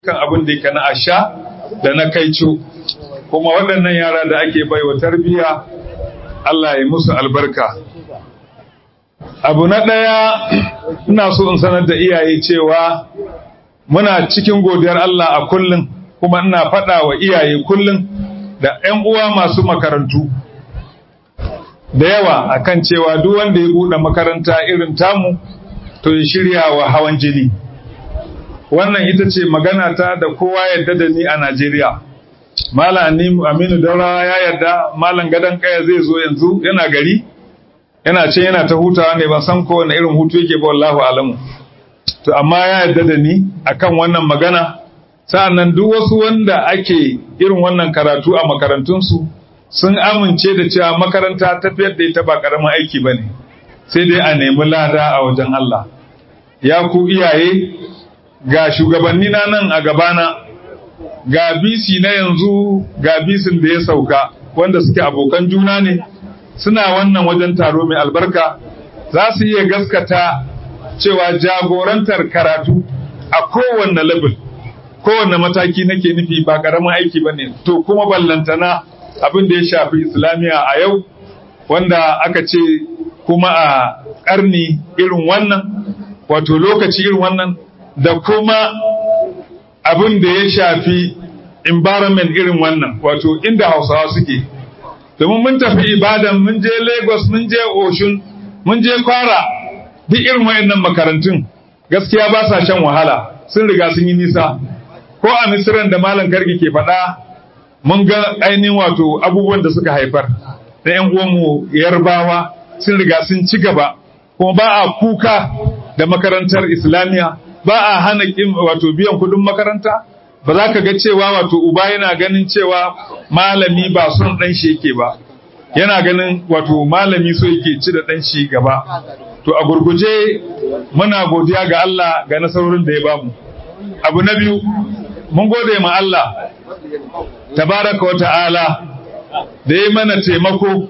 kan abin da yake na asha da na kaico kuma waɗannan yara da ake baiwa tarbiyya Allah ya musu albarka abu na ɗaya ina so in sanar da iyaye cewa muna cikin godiyar Allah a kullum kuma ina faɗa wa iyaye kullum da 'yan uwa masu makarantu da yawa akan cewa duk wanda ya buɗe makaranta irin tamu to ya shirya wa hawan jini wannan ita ce magana ta da kowa yadda da ni a Najeriya Malam Aminu Daurawa ya yarda Malam Gadan Kaya zai zo yanzu yana gari yana ce yana ta hutawa ne ban san ko wani irin hutu yake ba wallahu alamu to amma ya yarda da ni akan wannan magana sa'annan duk wasu wanda ake irin wannan karatu a makarantunsu sun amince da cewa makaranta tafiyar da ita ba karamin aiki ba ne sai dai a nemi lada a wajen Allah ya ku iyaye ga shugabanni na nan a gabana ga bisi na yanzu ga bisin da ya sauka wanda suke abokan juna ne suna wannan wajen taro mai albarka za su iya gaskata cewa jagorantar karatu a kowanne level kowanne mataki nake nufi ba karamin aiki ba ne to kuma ballantana abin da ya shafi islamiyya a yau wanda aka ce kuma a ƙarni irin wannan wato lokaci irin wannan da kuma abin da ya shafi environment irin wannan wato inda hausawa suke domin mun tafi ibadan mun je lagos mun je oshun mun je kwara duk irin wayannan makarantun gaskiya ba sa shan wahala sun riga sun yi nisa ko a misiran da malam kargi ke faɗa mun ga ainihin wato abubuwan da suka haifar da yan uwanmu yarbawa sun riga sun ci gaba kuma ba a kuka da makarantar islamiyya ba a hana wato biyan kudin makaranta ba za ka ga cewa wato uba yana ganin cewa malami ba son dan shi yake ba yana ganin wato malami so yake ci da dan shi gaba to a gurguje muna godiya ga Allah ga nasarorin da ya bamu abu na biyu mun gode ma Allah tabaraka wa ta'ala da ya mana taimako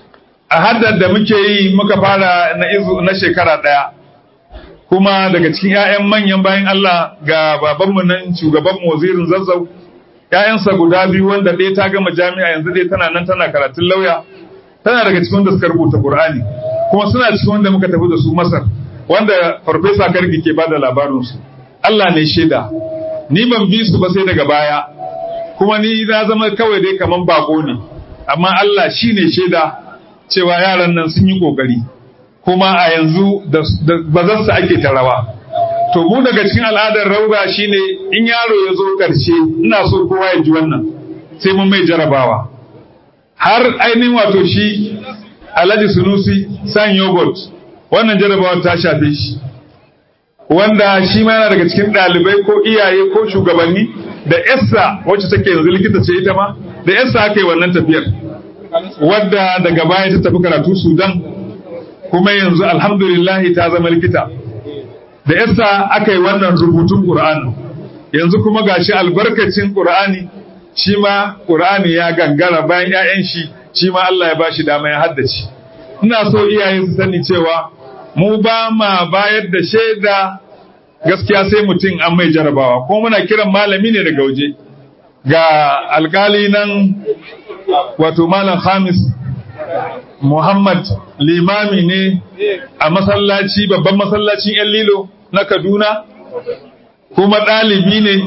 a haddar da muke yi muka fara na izu na shekara ɗaya kuma daga cikin 'ya'yan manyan bayan Allah ga babanmu nan shugabanmu wazirin zazzau ‘ya'yansa guda biyu wanda ɗaya ta gama jami'a yanzu ɗaya tana nan tana karatun lauya tana daga cikin wanda suka rubuta Qur'ani kuma suna cikin wanda muka tafi da su Masar wanda farfesa Kargi ke bada labarinsu Allah ne shaida ni ban bi su ba sai daga baya kuma ni na zama kawai dai kaman bako ne amma Allah shine shaida cewa yaran nan sun yi kokari kuma a yanzu da bazarsa ake ta rawa to mu daga cikin al'adar rauga shine in yaro ya zo ƙarshe ina so kowa ya ji wannan sai mun mai jarabawa har ainihin wato shi alhaji sunusi san yogurt wannan jarabawar ta shafe shi wanda shi ma yana daga cikin ɗalibai ko iyaye ko shugabanni da yassa wacce take yanzu likita ce ita ma da yassa aka yi wannan tafiyar wadda daga baya ta tafi karatu sudan kuma yanzu alhamdulillah ta zama likita da yasa aka yi wannan rubutun Qur'ani yanzu kuma gashi albarkacin Qur'ani shi ma Qur'ani ya gangara bayan ƴaƴan shi shi ma Allah ya bashi dama ya haddace ina so iyaye su sani cewa mu ba ma bayar da shaida gaskiya sai mutum an mai jarabawa ko muna kiran malami ne daga waje ga alkali nan wato malam Hamis Muhammad limami ne a masallaci babban masallacin ‘yan lilo na Kaduna, kuma ɗalibi ne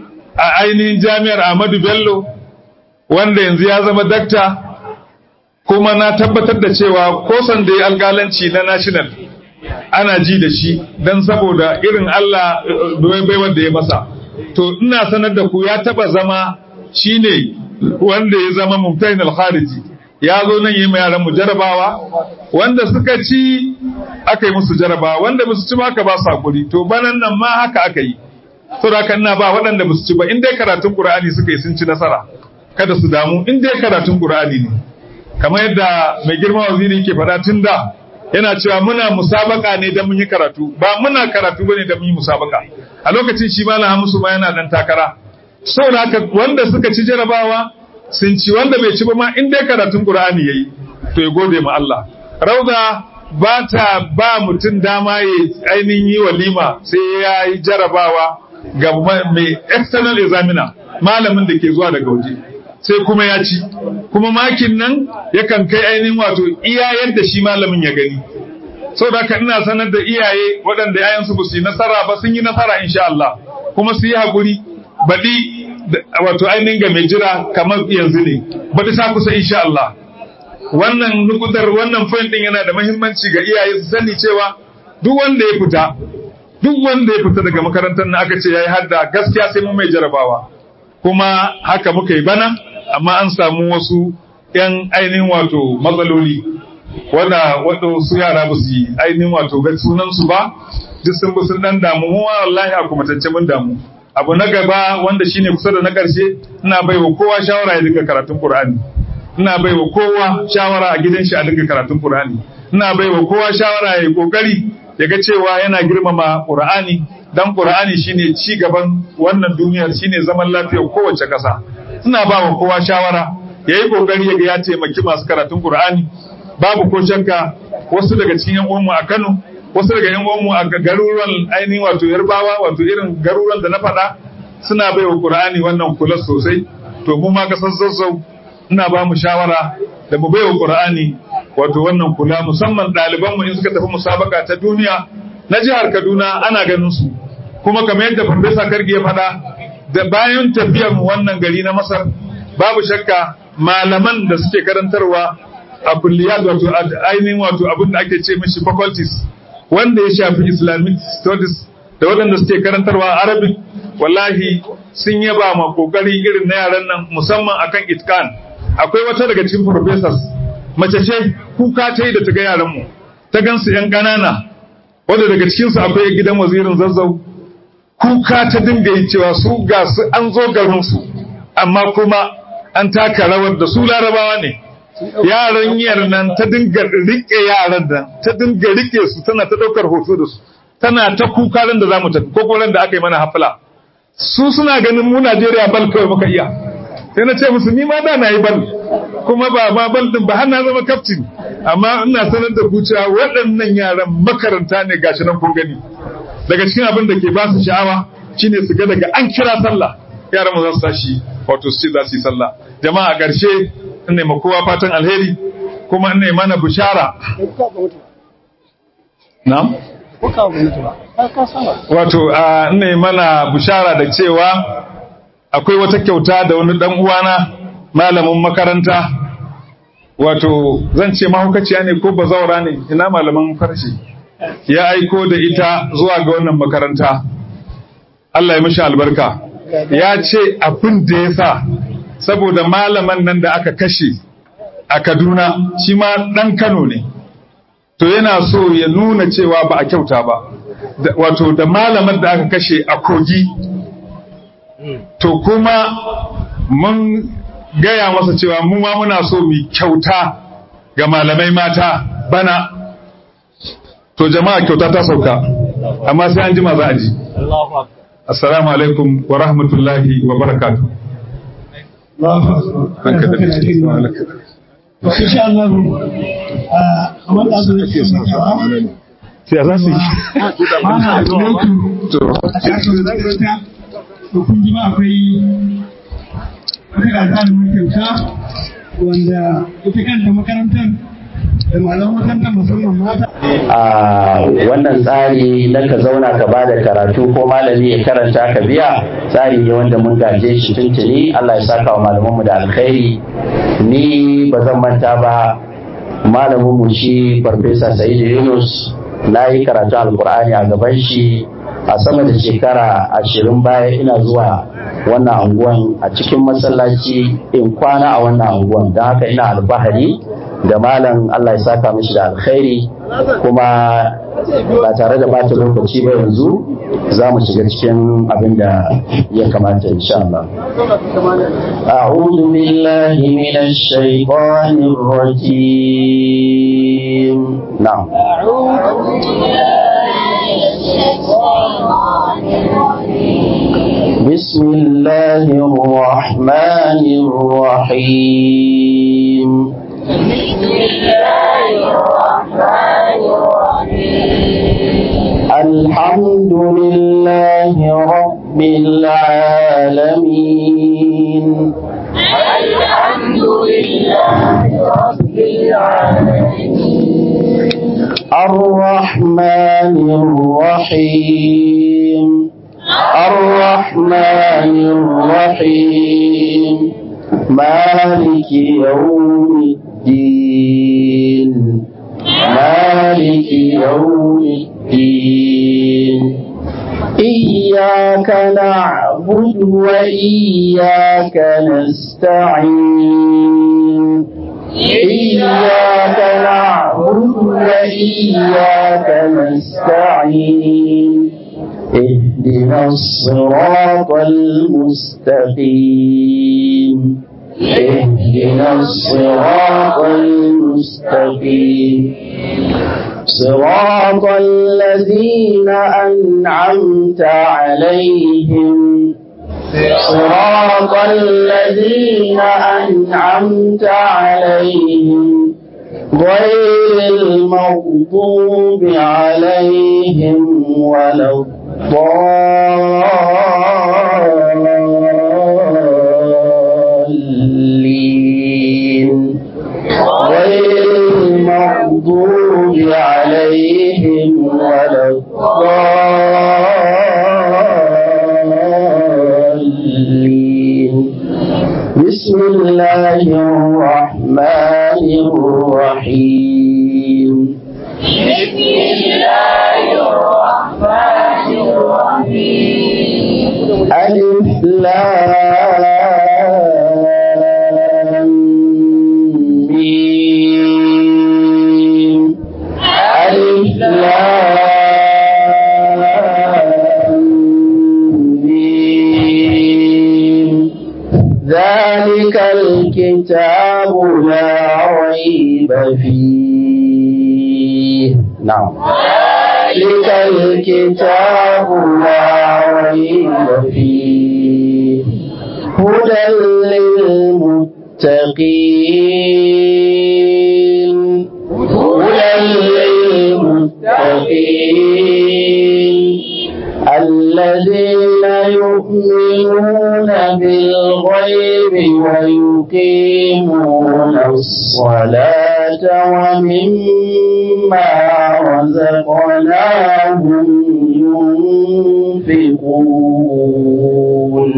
a ainihin jami'ar Ahmadu Bello, wanda yanzu ya zama dakta, kuma na tabbatar da cewa kosan da ya algalanci na national ana ji da shi don saboda irin Allah baiwar da ya masa. To, ina sanar da ku ya taba zama shine wanda ya zama mumtain al-khariji. ya zo nan yi ma yaran mu jarabawa wanda suka ci aka yi musu jarabawa wanda ba su ci ba aka ba su hakuri to banan nan ma haka aka yi to da kan na ba waɗanda ba su ci ba in dai karatun qur'ani suka yi sun ci nasara kada su damu in dai karatun qur'ani ne kamar yadda mai girma waziri yake faɗa tun da yana cewa muna musabaka ne dan mun yi karatu ba muna karatu bane dan mun yi musabaka a lokacin shi malam Hamisu ma yana dan takara saboda haka wanda suka ci jarabawa sun ci wanda bai ci ba ma in dai karatun Qur'ani yayi to ya gode ma Allah rauda ba ta ba mutum dama ya ainihin yi walima sai ya yi jarabawa ga mai external examiner malamin da ke zuwa daga waje sai kuma ya ci kuma makin nan yakan kai ainihin wato iya yadda shi malamin ya gani saboda haka ina sanar da iyaye waɗanda yayansu ba su yi nasara ba sun yi nasara insha Allah kuma su yi haƙuri baɗi wato ainihin ga mai jira kamar yanzu ne baɗi ta kusa insha Allah wannan nukudar wannan point din yana da muhimmanci ga iyaye su sani cewa duk wanda ya fita duk wanda ya fita daga makarantar na aka ce yayi hadda gaskiya sai mu mai jarabawa kuma haka muka yi bana amma an samu wasu yan ainihin wato matsaloli wanda wato su yara ba su yi ainihin wato ga sunan su ba duk sun bi sun dan damu mu wallahi a kuma tance mun damu abu na gaba wanda shine kusa da na karshe ina baiwa kowa shawara ya dinga karatun Qur'ani ina baiwa kowa shawara a gidan shi a dinga karatun Qur'ani ina baiwa kowa shawara ya yi kokari ya ga cewa yana girmama Qur'ani dan Qur'ani shine ci gaban wannan duniyar shine zaman lafiyar kowace ƙasa ina ba wa kowa shawara ya yi kokari ya ga ya taimaki masu karatun Qur'ani babu ko shakka wasu daga cikin yan uwanmu a Kano wasu daga yan uwanmu a garuruwan ainihin wato Yarbawa wato irin garuruwan da na faɗa suna baiwa Qur'ani wannan kula sosai to mu ma kasar Zazzau ina ba mu shawara da mu baiwa Qur'ani wato wannan kula musamman ɗaliban mu in suka tafi musabaka ta duniya na jihar Kaduna ana ganin su kuma kamar yadda Farfesa Kargi ya faɗa da bayan tafiyar mu wannan gari na Masar babu shakka malaman da suke karantarwa a kulliyat wato ainihin wato abin da ake ce mishi faculties wanda ya shafi Islamic studies da waɗanda suke karantarwa Arabic wallahi sun yaba ma kokari irin na yaran nan musamman akan itkan akwai wata daga cikin professors mace ce kuka ta yi da ta ga yaran mu ta gansu yan ƙanana wanda daga cikin su akwai gidan wazirin zazzau kuka ta dinga yi cewa su ga su an zo garin su amma kuma an taka rawar da su larabawa ne yaran yar nan ta dinga rike yaran nan ta dinga rike su tana ta daukar hoto da su tana ta kuka ran da zamu tafi ko ran da aka yi mana hafla su suna ganin mu Najeriya bal kawai muka iya sai na ce musu ni ma da na yi bal kuma ba ma bal din ba har na zama kaftin amma ina sanar da ku cewa waɗannan yaran makaranta ne gashi nan kun gani daga cikin abin da ke ba su sha'awa shine su ga daga an kira sallah yaran mu za su tashi wato su ce za su yi sallah jama'a a ƙarshe in nema kowa fatan alheri kuma in mana bishara na'am wato a ne mana bishara da cewa akwai wata kyauta da wani dan uwana malamin makaranta wato zan ce mahaukaciya ne ko bazaura ne ina malaman farshe ya aiko da ita zuwa ga wannan makaranta Allah ya mishi albarka ya ce abin da ya sa saboda malaman nan da aka kashe a Kaduna shi ma ɗan Kano ne to yana so ya nuna cewa ba a kyauta ba wato da malaman da aka kashe a kogi to kuma mun gaya masa cewa mu ma muna so mu kyauta ga malamai mata bana to jama'a kyauta ta sauka amma sai an jima za a ji assalamu alaikum wa rahmatullahi wa barakatuh insha Allah a wanda zo yake sai za su yi mana to a cikin zakarta to kun ji ba akwai wata gagarumin kyauta wanda ita kanta makarantar da malaman makarantar musamman mata a wannan tsari na ka zauna ka bada karatu ko malami ya karanta ka biya tsari ne wanda mun gaje shi tuntuni Allah ya saka wa malamanmu da alkhairi ni ba zan manta ba malaminmu shi farfesa Sa'idu Yunus na yi karatu alkur'ani a gaban shi a sama da shekara ashirin baya ina zuwa wannan anguwan a cikin masallaci in kwana a wannan anguwan don haka ina albahari da malam Allah ya saka mishi da alkhairi kuma ba tare da bata lokaci ba yanzu za mu shiga cikin abin da ya kamata insha Allah. أعوذ بالله من الشيطان الرجيم نعم أعوذ بالله من الشيطان الرجيم بسم الله الرحمن الرحيم بسم الله الرحمن الرحيم الحمد لله رب العالمين الحمد لله رب العالمين الرحمن الرحيم الرحمن الرحيم مالك يوم الدين مالك يوم الدين إياك نعبد وإياك نستعين إياك نعبد وإياك نستعين اهدنا الصراط المستقيم اهدنا الصراط المستقيم صراط الذين أنعمت عليهم صراط الذين أنعمت عليهم غير المغضوب عليهم ولا الضالين غير المغضوب عليهم ولا الضالين بسم الله الرحمن الرحيم بسم الله الرحمن الرحيم ألف لام ميم ألف لام ميم ذلك الكتاب لا ريب فيه نعم ذلك الكتاب لا ريب فيه هدى للمتقين هدى للمتقين الذين يؤمنون بالغيب ويقيمون الصلاة ومما رزقناهم ينفقون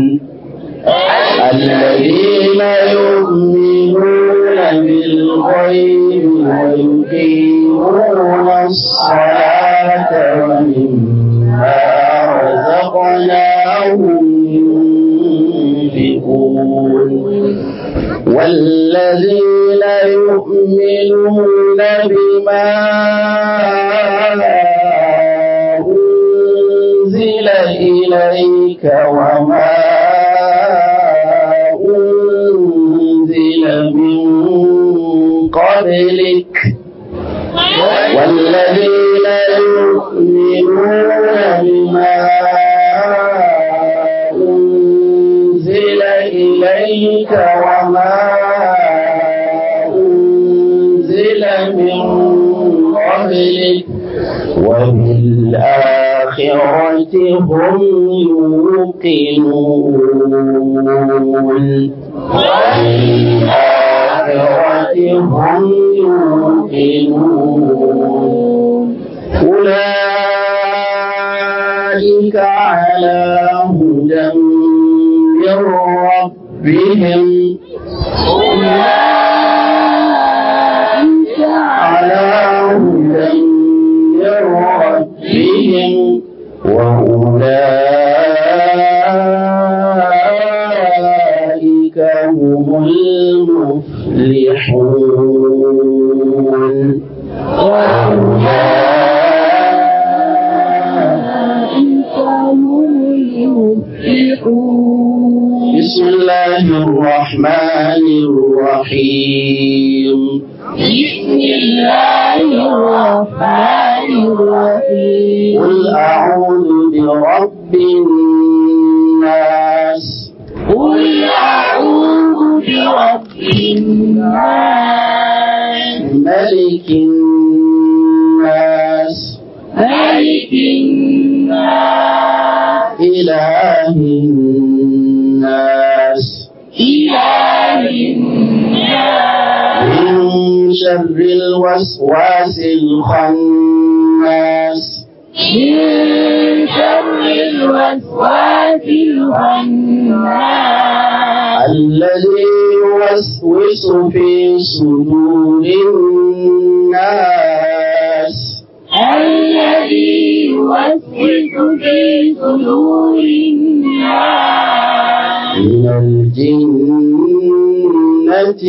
الذين يؤمنون بالغيب ويقيمون الصلاة ومما رزقناهم ينفقون والذين يؤمنون بما أنزل إليك وما أنزل من قبلك والذين يؤمنون بما أنزل إليك وما أنزل من قبلك وبالآخرة هم يوقنون وبالآخرة هم يوقنون أولئك على هدى من ربهم أولئك على هدى من ربهم وأولئك هم المفلحون وأولئك هم المفلحون بسم الله الرحمن الرحيم بسم الله الرحمن الرحيم قل أعوذ برب الناس قل أعوذ برب الناس ملك الناس ملك الناس إله الناس شر الوسواس الخناس من شر الوسواس الخناس الذي يوسوس في صدور الناس الذي يوسوس في صدور الناس من الجنة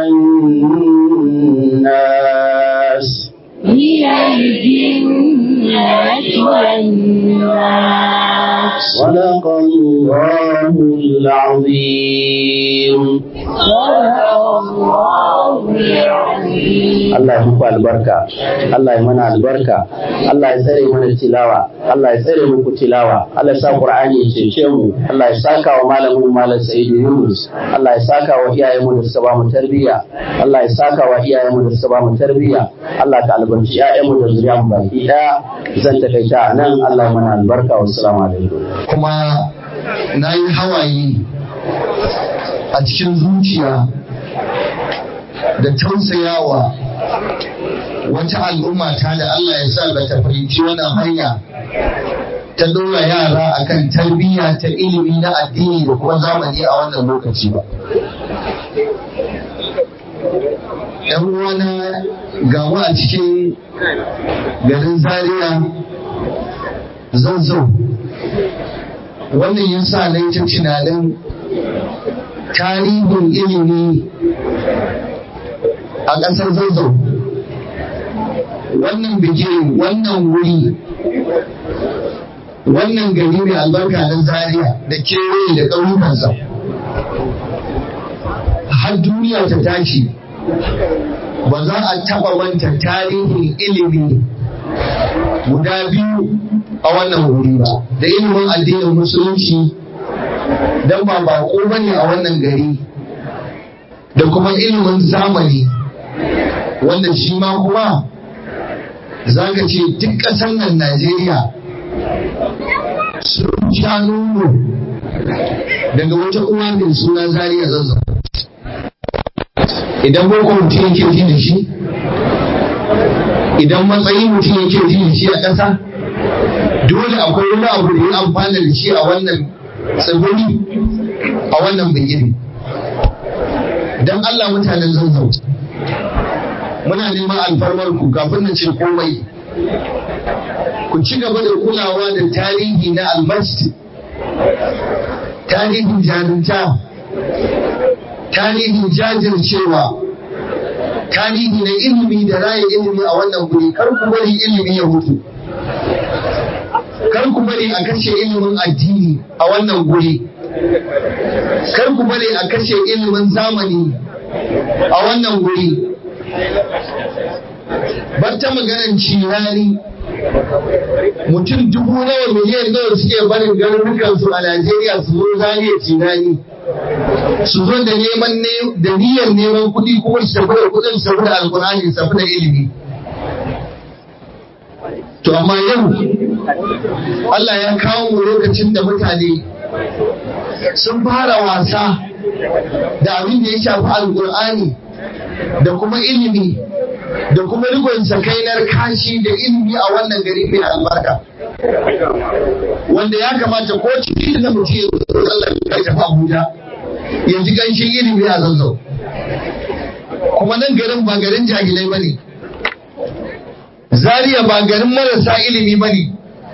والناس من الجنة والناس صدق الله العظيم صدق الله العظيم Allah ya muku albarka, Allah ya mana albarka, Allah ya tsare mana tilawa, Allah ya tsare muku tilawa, Allah ya sa Qur'ani ya cece mu, Allah ya saka wa malamin Malam Sa'idu Yunus, Allah ya saka wa iyayenmu da suka ba mu tarbiyya, Allah ya saka wa iyayenmu da suka ba mu tarbiyya, Allah ka albarci ƴaƴanmu da zuriya mu baki ɗaya. Zan takaita a nan Allah ya mana albarka wa assalamu alaikum. kuma na yi hawaye a cikin zuciya da tausayawa wata al'umma ta da Allah ya sa bata fahimci wannan hanya ta dora yara akan tarbiyya ta ilimi na addini da kuma zamani a wannan lokaci ba. ‘Yan uwana gamu a cikin garin Zaria zazzau wannan ya sa na yi ta tunanin tarihin ilimi a ƙasar zazzau wannan biki wannan wuri wannan gari mai albarka na zaria da kewaye da ƙauyukansa har duniya ta tashi ba za a taɓa manta tarihin ilimi guda biyu a wannan wuri ba da ilimin addinin musulunci don ba bako bane a wannan gari da kuma ilimin zamani wanda shi ma kuma za ka ce duk ƙasar nan najeriya sun sha nono daga wata uwa mai suna zariya zazzau idan boko mutum yake ji da shi idan matsayin mutum yake ji da shi a ƙasa dole akwai wani abu da ya amfana da shi a wannan tsibiri a wannan bigiri don Allah mutanen zanzau muna neman alfarmar ku kafin na ce komai ku ci gaba da kulawa da tarihi na almasjid tarihin jarumta tarihin jajircewa tarihi na ilimi da raya ilimi a wannan guri kar ku bari ilimi ya mutu kar ku bari a kashe ilimin addini a wannan guri kar ku bari a kashe ilimin zamani a wannan guri bar ta maganar cirani mutum dubu nawa miliyan nawa suke barin garurukansu a Najeriya su zo zariya cirani su zo da neman da niyyar neman kuɗi kuma su tafi da kuɗin su tafi da alkur'ani su tafi da ilimi to amma yau Allah ya kawo mu lokacin da mutane sun fara wasa da abin da ya shafi alkur'ani da kuma ilimi da kuma rikon sakainar kashi da ilimi a wannan gari mai albarka wanda ya kamata ko cikin da mutum ya Allah ya tafi Abuja yanzu ganshin ilimi a zazzau kuma nan garin ba garin jahilai bane Zariya ba garin marasa ilimi bane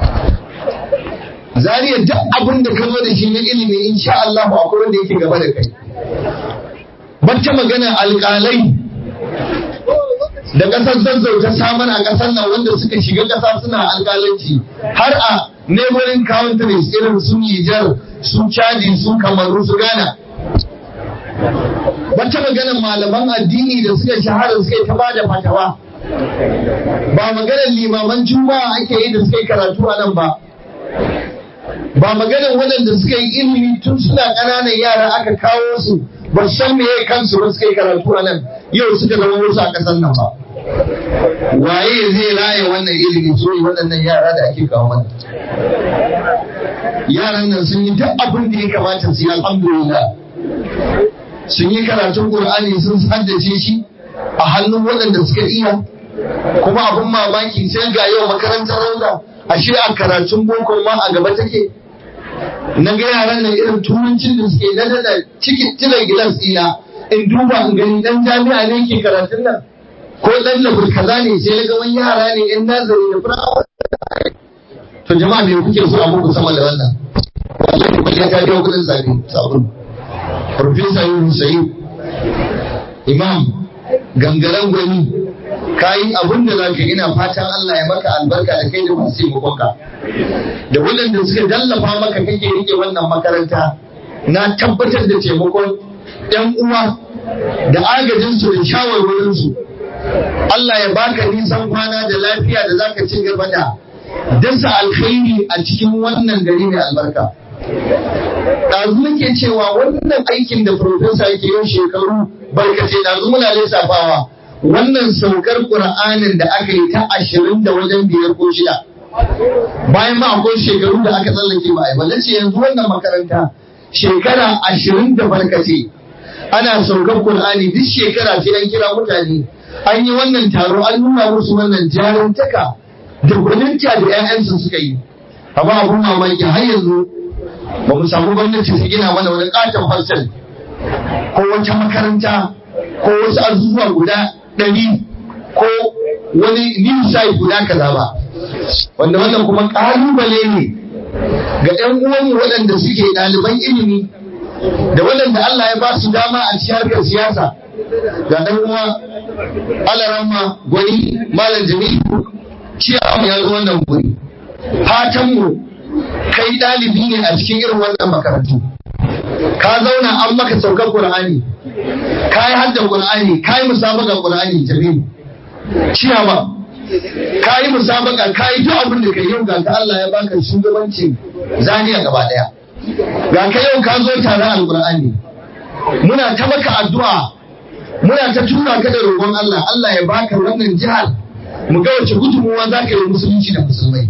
Zariya duk abin da ka zo da shi na ilimi insha Allah akwai wanda yake gaba da kai bacce magana alƙalai da ƙasar zazzau ta samar a ƙasar nan wanda suka shiga ƙasa suna alƙalanci har a neighboring countries irin su Nijar su Chadi su Kamaru su Ghana wata maganar malaman addini da suka shahara suka yi ta bada fatawa ba maganar limaman juma'a ake yi da suka yi karatu a nan ba ba maganar waɗanda suka yi ilimi tun suna ƙananan yara aka kawo su ba san me kansu ba suka yi karatu a nan yau suka zama wasu a ƙasar nan ba waye zai raye wannan ilimi so yi waɗannan yara da ake kawo mana yaran nan sun yi duk abin da ya kamata su yi alhamdulillah sun yi karatun Qur'ani sun haddace shi a hannun waɗanda suka iya kuma abin mamaki sai ga yau makarantar rauda ashe a karatun boko ma a gaba take na ga yaran nan irin turancin da suke na da cikin tilan gilas ɗina in duba in gani dan jami'a ne ke karatun nan ko dan labur kaza ne sai na ga wani yara ne yan nazari da firamare to jama'a me kuke so a muku sama da wannan wallahi ba ya biyo kudin zabe sabon professor Yunus Sayyid imam gangaren gwani kayi abin da zaka ina fatan Allah ya maka albarka da kai da masu taimakonka da waɗanda suka dallafa maka kake rike wannan makaranta na tabbatar da taimakon ɗan uwa da agajinsu da shawarwarinsu Allah ya baka nisan kwana da lafiya da zaka ci gaba da dasa alkhairi a cikin wannan gari mai albarka ɗazu nake cewa wannan aikin da profesa yake yin shekaru barkace ɗazu muna lissafawa wannan saukar ƙur'anin da aka yi ta ashirin da wajen biyar ko shida bayan ma akwai shekaru da aka tsallake ba a yi ba nace yanzu wannan makaranta shekara ashirin da barkace ana saukar ƙur'ani duk shekara sai an kira mutane an yi wannan taro an nuna musu wannan jarumtaka da gwaninta da 'ya'yansu suka yi amma abun mamaki har yanzu ba mu samu gwamnati su gina mana wani katon hostel ko wata makaranta ko wasu azuzuwa guda ɗari ko wani new site guda kaza ba wanda wannan kuma ƙalubale ne ga 'yan uwanmu waɗanda suke ɗaliban ilimi da waɗanda Allah ya ba su dama a cikin harkar siyasa ga ɗan uwa alaramma gwani malam jami'u ciyawa ya zo wannan guri fatanmu kai ɗalibi ne a cikin irin wannan makarantu ka zauna an maka saukar qur'ani ka yi hadda qur'ani ka yi musabaka qur'ani jami'u ciyawa ka yi musabaka ka yi duk abin da ka yi ga ka Allah ya baka shugabancin zaniya gaba daya ga ka yau ka zo tare alqur'ani muna ta maka addu'a muna ta tura ka da roƙon Allah Allah ya baka wannan jihar mu ga wace gudunmuwa za ka yi musulunci da musulmai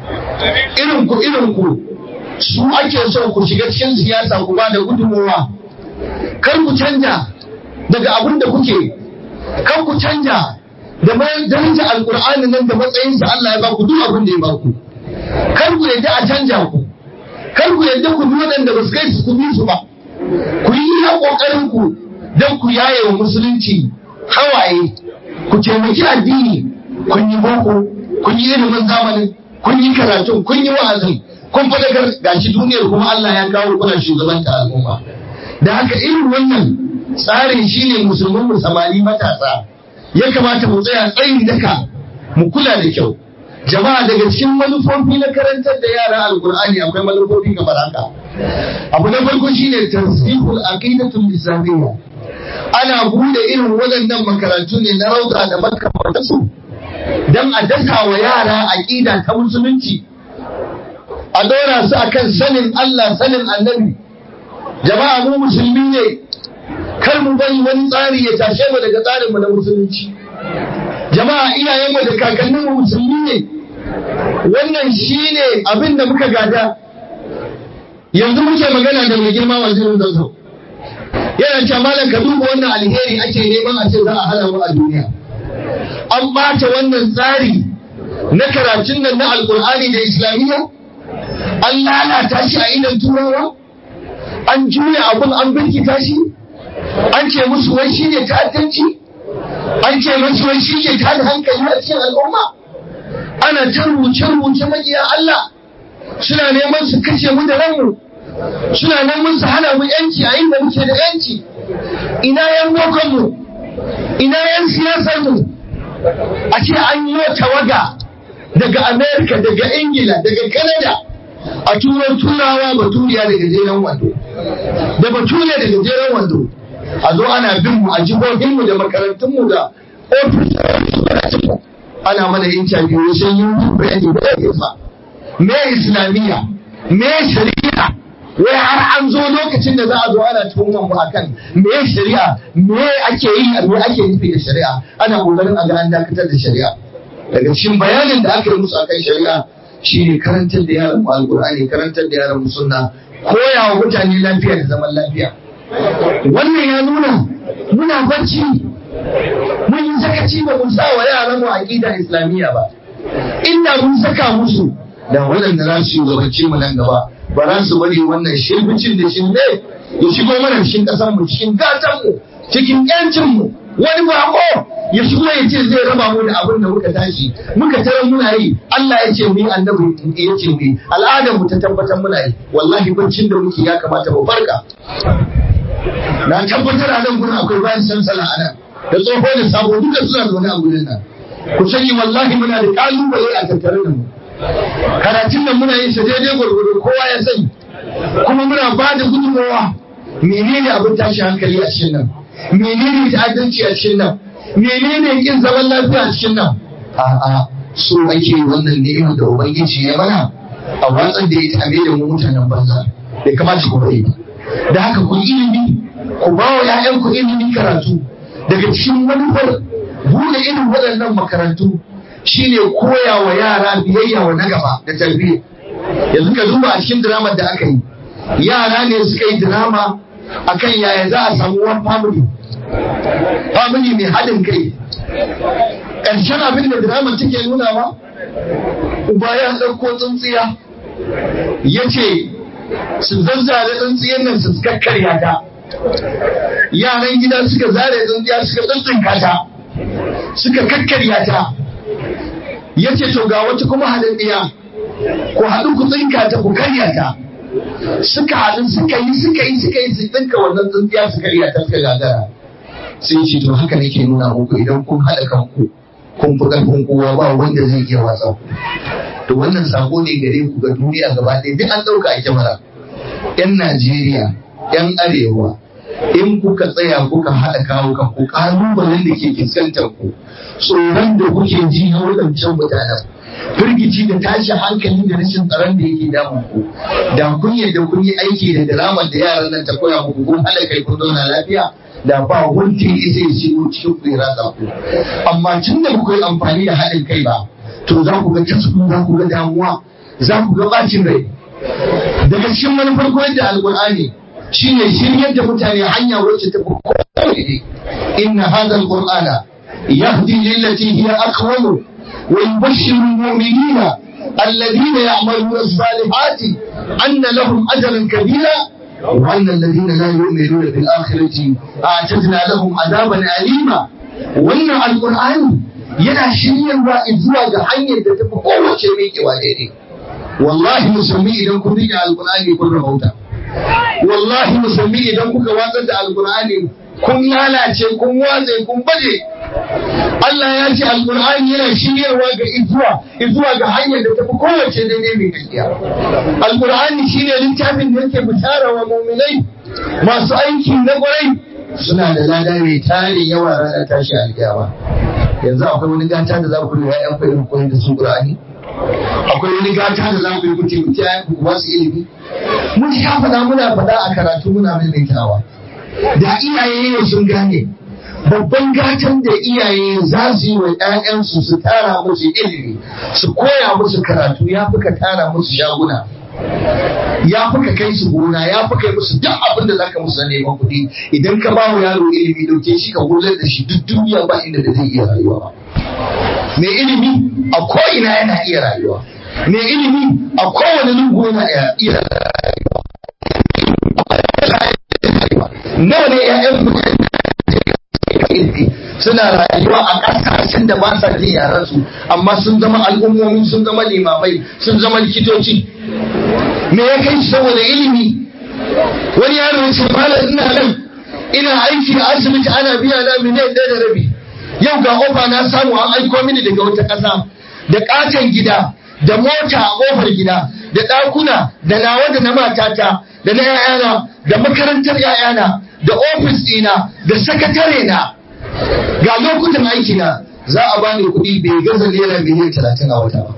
irin ku irin ku su ake so ku shiga cikin siyasa ku ba da gudunmuwa kar ku canja daga abin da kuke kar ku canja da daraja alkur'ani nan da matsayinsa Allah ya baku duk abin da ya baku kar ku yadda a canja ku kar ku yadda ku bi waɗanda ba su kai su ku bi su ba ku yi iya ƙoƙarin ku don ku yaye wa musulunci hawaye ku taimaki addini kun yi boko kun yi ilimin zamanin kun yi karatun kun yi wa'azin kun fadakar gashi duniyar kuma Allah ya kawo kuna shugabanta al'umma da haka irin wannan tsarin shine musulmin mu samari matasa ya kamata mu tsaya tsayin daka mu kula da kyau jama'a daga cikin manufofi na karantar da yara alkur'ani akwai manufofi kamar haka abu na farko shine tasbihul aqidatul islamiyya ana bude irin waɗannan makarantu ne na rauda da makamantansu don a dasa wa yara aƙida ta musulunci a ɗora su akan sanin Allah sanin annabi jama'a mu musulmi ne kar mu bari wani tsari ya tashe mu daga tsarinmu na musulunci jama'a iyayenmu da kakanninmu musulmi ne wannan shine abin da muka gada yanzu muke magana da mai girma wajen zazzau yana cewa malam ka duba wannan alheri ake neman a ce za a hana mu a duniya an bata wannan tsari na karatun nan na alkur'ani da islamiyya an lalata shi a idan turawa an juya abun an birkita shi an ce musu wai shi ne ta'addanci an ce musu wai shi ne tada hankali a cikin al'umma ana ta rubuce-rubuce maƙiya Allah suna neman su kashe mu da ranmu suna neman su hana mu yanci a inda muke da yanci ina yan bokonmu ina yan siyasarmu a ce an yi tawaga daga amerika daga ingila daga canada a turar turawa baturiya da gajeren wando da baturiya da gajeren wando a zo ana bin mu a jihohinmu da makarantunmu da ofisoshinmu ana mana interview sai yi bayani da ya fa me islamiyya me shari'a wai har an zo lokacin da za a zo ana tuhumar mu akan me shari'a me ake yi me ake nufi da shari'a ana kokarin a ga an dakatar da shari'a daga cikin bayanin da aka yi musu akan shari'a shine karantar da yaran mu alqur'ani karantar da yaran mu sunna koya wa mutane lafiya da zaman lafiya wannan ya nuna muna barci mun yi sakaci ba mun sa wa yaran mu aqida islamiyya ba inda mun saka musu da waɗanda za su gabace mu nan gaba ba za su bari wannan shirbicin da shirme ya shigo mana cikin ƙasar mu cikin gatan mu cikin yancin mu wani bako ya shigo ya ce zai raba mu da abin da muka tashi muka tara muna yi Allah ya ce mu yi annabi ya ce mu yi al'adar mu ta tabbatar muna yi wallahi baccin da muke ya kamata mu farka na tabbatar a nan gurin akwai bayan sansala a nan da tsoho da sabo duka suna zaune a gurin nan ku sani wallahi muna da kalubale a tattare da mu karatun nan muna yin sa daidai gwargwado kowa ya sani kuma muna ba da gudunmawa menene abin tashi hankali a cikin nan menene ta'addanci a cikin nan menene kin zaman lafiya a cikin nan a'a so ake wannan ni'ima da ubangiji ya mana a watsan da ya tame da mu mutanen banza bai kamata ku bari ba da haka ku ilimi ku ba wa 'ya'yanku ilimin karatu daga cikin manufar bude irin waɗannan makarantu shine koya wa yara biyayya wa na gaba da tarbiyya yanzu ka duba a cikin diramar da aka yi yara ne suka yi dirama akan yaya za a samu one family family mai haɗin kai ƙarshen abin da diramar take nunawa uba ya ɗauko tsuntsiya ya ce su zazzare tsuntsiyar nan su kakkarya ta yaran gida suka zare tsuntsiya suka tsuntsunka ta suka kakkarya ta ya ce to ga wata kuma haɗaɗɗiya ku haɗu ku tsinka ta ku karya ta suka haɗu suka yi suka yi suka yi su tsinka wannan tsintsiya su karya ta suka gagara sai ce to haka nake nuna muku idan kun haɗa kanku kun fi ƙarfin kowa ba wanda zai iya watsa ku to wannan sako ne gare ku ga duniya gaba ɗaya duk an ɗauka a kyamara yan Najeriya yan Arewa in kuka tsaya kuka haɗa kawo kanku ƙalubalen da ke fuskantar ku tsoron da kuke ji na waɗancan mutanen firgici da tashi hankali da rashin tsaron da yake damun ku da kun yadda kun yi aiki da diramar da yaran nan ta koya muku kun haɗa kai kun zauna lafiya da ba wanda ya isa ya shigo cikin ku ya ratsa ku amma tun da ku yi amfani da haɗin kai ba to za ku ga tasku za ku ga damuwa za ku ga bacin rai daga cikin manufar koyar da alƙur'ani shine shiryar da mutane hanya wacce ta fi kowa inna hadha alqur'ana يهدي للتي هي أقوم ويبشر المؤمنين الذين يعملون الصالحات أن لهم أجرا كبيرا وأن الذين لا يؤمنون بالآخرة أعتدنا لهم عذابا أليما وأن القرآن yana shiryarwa zuwa ga hanyar da tafi kowace miƙewa daidai wallahi musulmi idan kun rike alkur'ani kun rahauta wallahi musulmi idan kuka watsar da alkur'ani kun lalace kun watse kun baje Allah ya ce alkur'ani yana shiryarwa ga izuwa izuwa ga hanyar da tafi kowace daidai mai gaskiya alkur'ani shine littafin da yake bishara wa mu'minai masu aiki na kwarai suna da lada mai tarin yawa ranar tashi alkiyama yanzu akwai wani gata da za ku yi ya'yan irin koyon da su qur'ani akwai wani gata da za ku yi kuce kuce ya'yan ku ba su ilimi mun sha faɗa muna faɗa a karatu muna maimaitawa da iyaye yau sun gane babban gatan da iyaye za su yi wa 'ya'yansu su tara musu ilimi su koya musu karatu ya fi ka tara musu shaguna ya fi ka kai su gona ya fi kai musu duk abin da zaka musu neman kuɗi idan ka ba wa yaro ilimi dauke shi ka gudanar da shi duk duniya ba inda da zai iya rayuwa ba mai ilimi a ko'ina yana iya rayuwa mai ilimi a kowane lungu yana iya rayuwa nawa ne 'ya'yan mutane ilimi suna rayuwa a ƙasashen da ba sa jin yaran su amma sun zama al'ummomi sun zama limamai sun zama likitoci me ya kai saboda ilimi wani yaro ya ce malam ina nan ina aiki a asibiti ana biya na miliyan ɗaya da rabi yau ga ofa na samu an aiko mini daga wata ƙasa da ƙaton gida da mota a ƙofar gida da ɗakuna da nawa da na matata da na 'ya'yana da makarantar 'ya'yana da ofis ɗina da sakatare na ga lokutan aiki na za a bani kuɗi bai gaza naira miliyan talatin a wata ba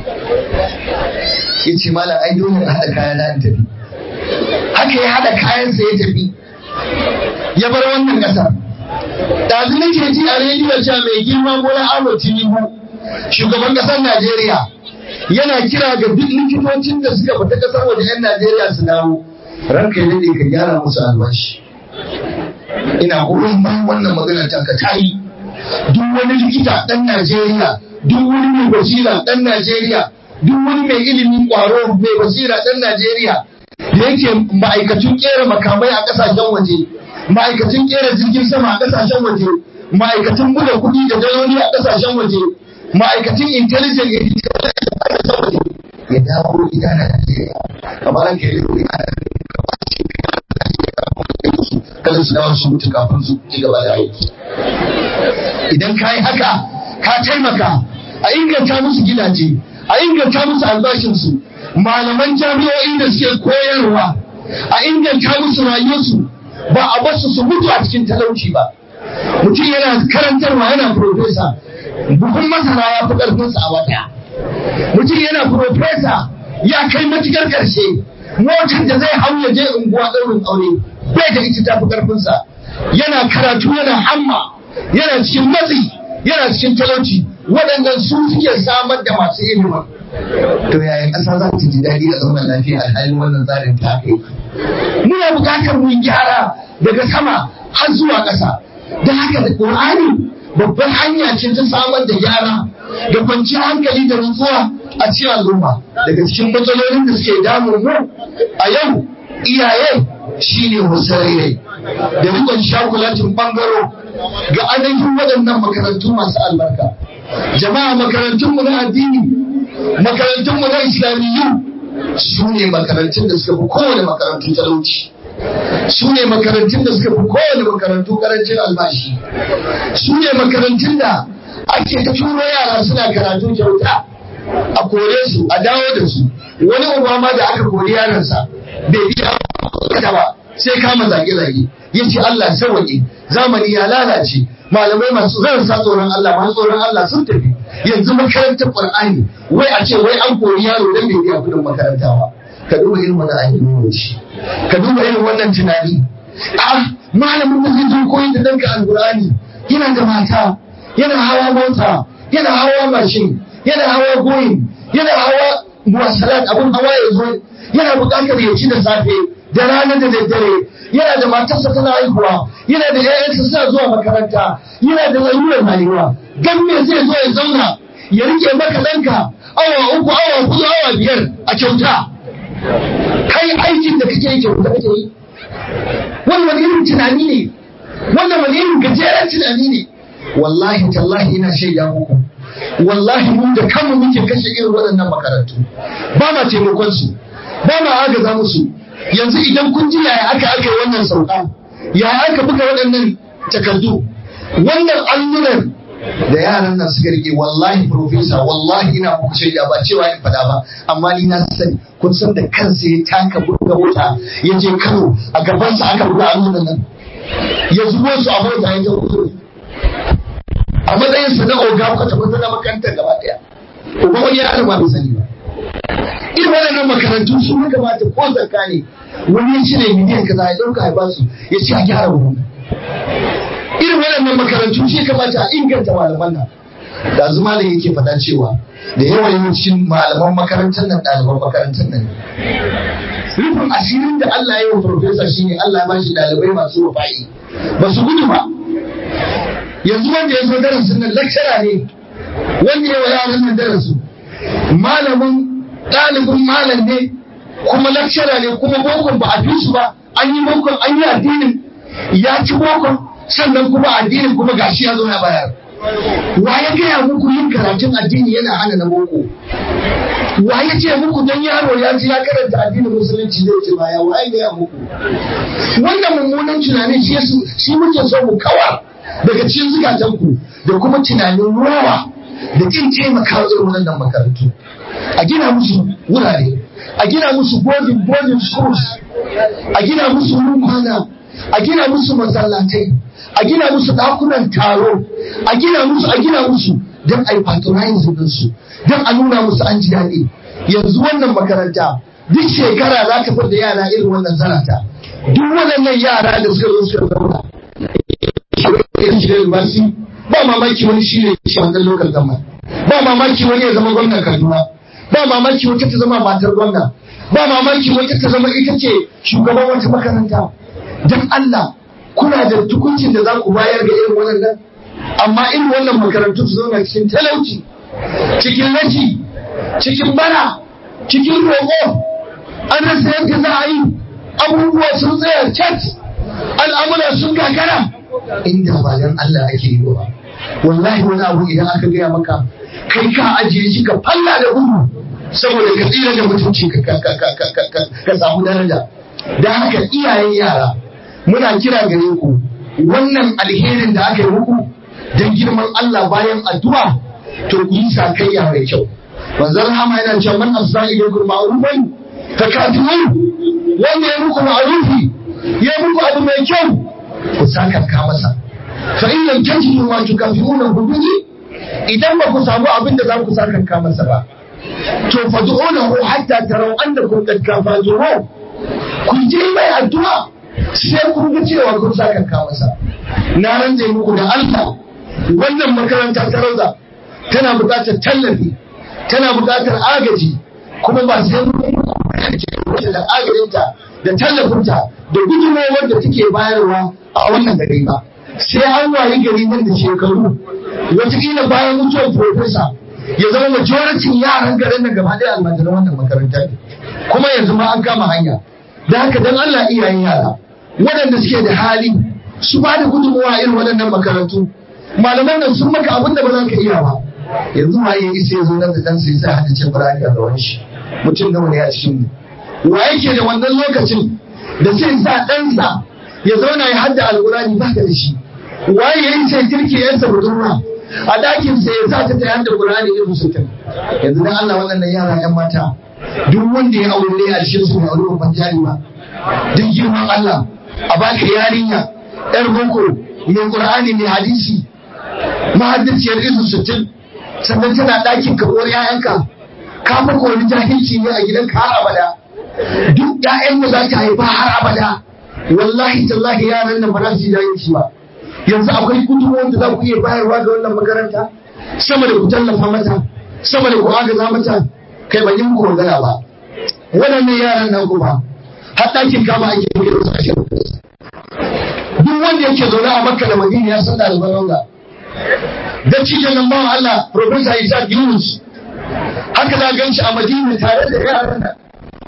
ya ce malam ai dole na haɗa kayan na tafi haka ya haɗa kayansa ya tafi ya bar wannan ƙasar ɗazu nake ji a rediyo cewa mai girma bola ahmad tinubu shugaban ƙasar najeriya yana kira ga duk likitocin da suka fita ƙasar waje 'yan najeriya su dawo ranka ya daɗe ka gyara musu albashi ina goyon bayan wannan magana ta ka tayi duk wani likita ɗan Najeriya duk wani mai basira ɗan Najeriya duk wani mai ilimin ƙwaro mai basira ɗan Najeriya da yake ma'aikacin ƙera makamai a ƙasashen waje ma'aikacin ƙera jirgin sama a ƙasashen waje ma'aikacin buga kuɗi da daloli a ƙasashen waje ma'aikacin intelligent a ƙasashen waje ya dawo gida Najeriya kamar an kai kada su dawo su mutu kafin su ci gaba da aiki idan ka yi haka ka taimaka a inganta musu gidaje a inganta musu albashinsu malaman jami'o'i da suke koyarwa a inganta musu rayuwarsu ba a basu su mutu a cikin talauci ba mutum yana karantarwa yana profesa buhun masara ya fi ƙarfinsa a wata mutum yana profesa ya kai matukar ƙarshe motar da zai hau ya je unguwa ɗaurin aure bai da ita tafi ƙarfinsa yana karatu yana hamma yana cikin matsi yana cikin talauci waɗannan su suke samar da masu ilimin to yaya ƙasa za ta ji daɗi a zauna lafiya alhalin wannan tsarin ta kai muna buƙatar mu gyara daga sama har zuwa ƙasa da haka da ƙur'ani babbar hanya ce ta samar da gyara da kwanciyar hankali da nutsuwa a cikin al'umma daga cikin matsalolin da suke damun mu a yau iyaye shine musarere da rikon shakulatin bangaro ga ainihin waɗannan makarantu masu albarka jama'a makarantunmu na addini makarantunmu na islamiyyu su ne makarantun da suka fi kowane makarantu talauci su ne makarantun da suka fi kowane makarantu karancin albashi su ne makarantun da ake ta turo yara suna karatu kyauta a kore su a dawo da su wani uba ma da aka kori yaransa bai biya ba sai kama zage-zage ya ce Allah sawaƙe zamani ya lalace malamai masu zan sa tsoron Allah masu tsoron Allah sun tafi yanzu makarantar Qur'ani wai a ce wai an kori yaro dan bai biya kudin makaranta ba ka duba irin wannan ayyukan shi ka duba irin wannan tunani a malamin da zai zo koyi da danka alqur'ani yana da mata yana hawa mota yana hawa mashin yana hawa goyin yana hawa muwasalat abun hawa ya zo yana buƙatar ya ci da safe da rana da daddare yana da matarsa tana haihuwa yana da ƴaƴansa suna zuwa makaranta yana da lalurar rayuwa gan me zai zo ya zauna ya rike maka ɗanka awa uku awa hudu awa biyar a kyauta kai aikin da kake yi kyauta kake yi wannan wani irin tunani ne wannan wani irin gajeren tunani ne wallahi tallahi ina shaida muku wallahi mun da kanmu muke kashe irin waɗannan makarantu ba ma taimakon su ba ma agaza musu yanzu idan kun ji yaya aka aka yi wannan sauka yaya aka buga waɗannan takardu wannan allunan da yaran nan suka rike wallahi profesa wallahi ina muku shaida ba cewa in fada ba amma ni na sani kun san da kansa ya taka buga mota ya je Kano a gabansa aka buga allunan nan ya zubo su a mota ya je a matsayin sa na oga ka tabbatar da makarantar gaba daya uba wani ya ba bai sani ba irin waɗannan makarantu sun ya kamata ko zakka ne wani ya cire miliyan kaza ya ɗauka ya basu ya ce a gyara wurin irin waɗannan makarantu shi kamata a inganta malaman nan da zuma da yake faɗa cewa da yawan yawancin malaman makarantar nan ɗaliban makarantar nan rufin asirin da Allah ya yi wa farfesa shine Allah ya bashi ɗalibai masu wafa'i ba su gudu ba yanzu wanda ya zo darasin nan lecturer ne wanda ya wa yaran nan darasu malamin ɗalibin malam ne kuma lecturer ne kuma bokon ba a fi su ba an yi bokon an yi addinin ya ci bokon sannan kuma addinin kuma gashi ya zo ya bayar wa ya gaya muku yin karatun addini yana hana na boko wa ya ce muku don yaro ya ji ya karanta addinin musulunci zai ce baya wa ya gaya muku wannan mummunan tunanin shi shi muke so mu kawar daga cikin zukatanku da kuma tunanin rowa da kin taimaka irin wannan makarantu a gina musu wurare a gina musu boarding boarding schools a gina musu kwana a gina musu masallatai a gina musu ɗakunan taro a gina musu a gina musu don a yi patronizing ɗinsu don a nuna musu an ji daɗi yanzu wannan makaranta duk shekara za ta da yara irin wannan zarata duk waɗannan yara da suka zo suka zauna ba mamaki wani shi ne shi wannan local government ba mamaki wani ya zama gwamnan Kaduna ba mamaki wata ta zama matar gwamna ba mamaki wata ta zama ita ce shugaban wata makaranta don Allah kuna da tukuncin da za ku bayar ga irin wannan amma irin wannan makarantu su zauna cikin talauci cikin rashi cikin bara cikin roƙo an rasa yadda za a yi abubuwa sun tsaya cat al'amura sun gagara inda ba dan Allah ake yi ba wallahi wani abu idan aka gaya maka kai ka ajiye shi ka falla da gudu saboda ka tsira da mutunci ka samu daraja da haka iyayen yara muna kira gare ku wannan alherin da aka yi muku don girman Allah bayan addu'a to ku yi sakayya mai kyau manzon Rahama yana cewa man afsa ilaykum ma'rufan fa kafirun wanda ya muku ma'rufi ya muku abu mai kyau ku sakanka masa fa in lam tajidu ma tukafiruna bihi idan ba ku samu abin da za ku sakanka masa ba to fad'unahu hatta taraw annakum qad kafatuhu ku je mai addu'a sai kun ga cewa kun sakanka masa na ranje muku da Allah wannan makaranta ta rauda tana buƙatar tallafi tana buƙatar agaji kuma ba sai mun da agajinta da tallafinta da gudunmawar da take bayarwa a wannan gari ba sai an wayi gari nan da shekaru wataƙila bayan mutuwar profesa ya zama majoritin yaran garin nan gaba ɗaya almajiran wannan makaranta ne kuma yanzu ma an kama hanya da haka dan Allah iyayen yara waɗanda suke da hali su ba da gudunmawa irin waɗannan makarantu malaman nan sun maka abin da ba za ka iya ba yanzu ma ya isa ya zo nan da dan sai sai hada ce Qur'ani a gaban shi mutum nawa ne a cikin mu wa yake da wannan lokacin da sai sa ɗansa ya zauna ya hadda alƙur'ani ba ka da shi waye ya yi sai kirki yansa budurwa a ɗakin sai ya sa ta ta hadda Qur'ani irin sittin yanzu dan Allah waɗannan yara ƴan mata duk wanda ya aure ne a cikin su mai aure babban jari ba duk girman Allah a baka yarinya ƴar boko mai Qur'ani mai hadisi mahaddaciyar izu sittin sannan tana ɗakin karuwar ‘ya'yanka ka fi wani jahilci ne a gidanka har abada duk ‘ya'yan da za ta haifa har abada wallahi tallahi yaran nan ba za su yi jahilci ba yanzu akwai gudunmuwan da za ku iya bayarwa ga wannan makaranta sama da ku tallafa mata sama da ku agaza mata kai ban yi muku magana ba waɗannan yaran nan kuma har ɗakin kama ake yi da sashen duk wanda yake zaune a makka da madina ya san ɗaliban rauda da cikin nan bawan Allah Profesa Isaac Yunus haka za gan shi a Madina tare da yaran nan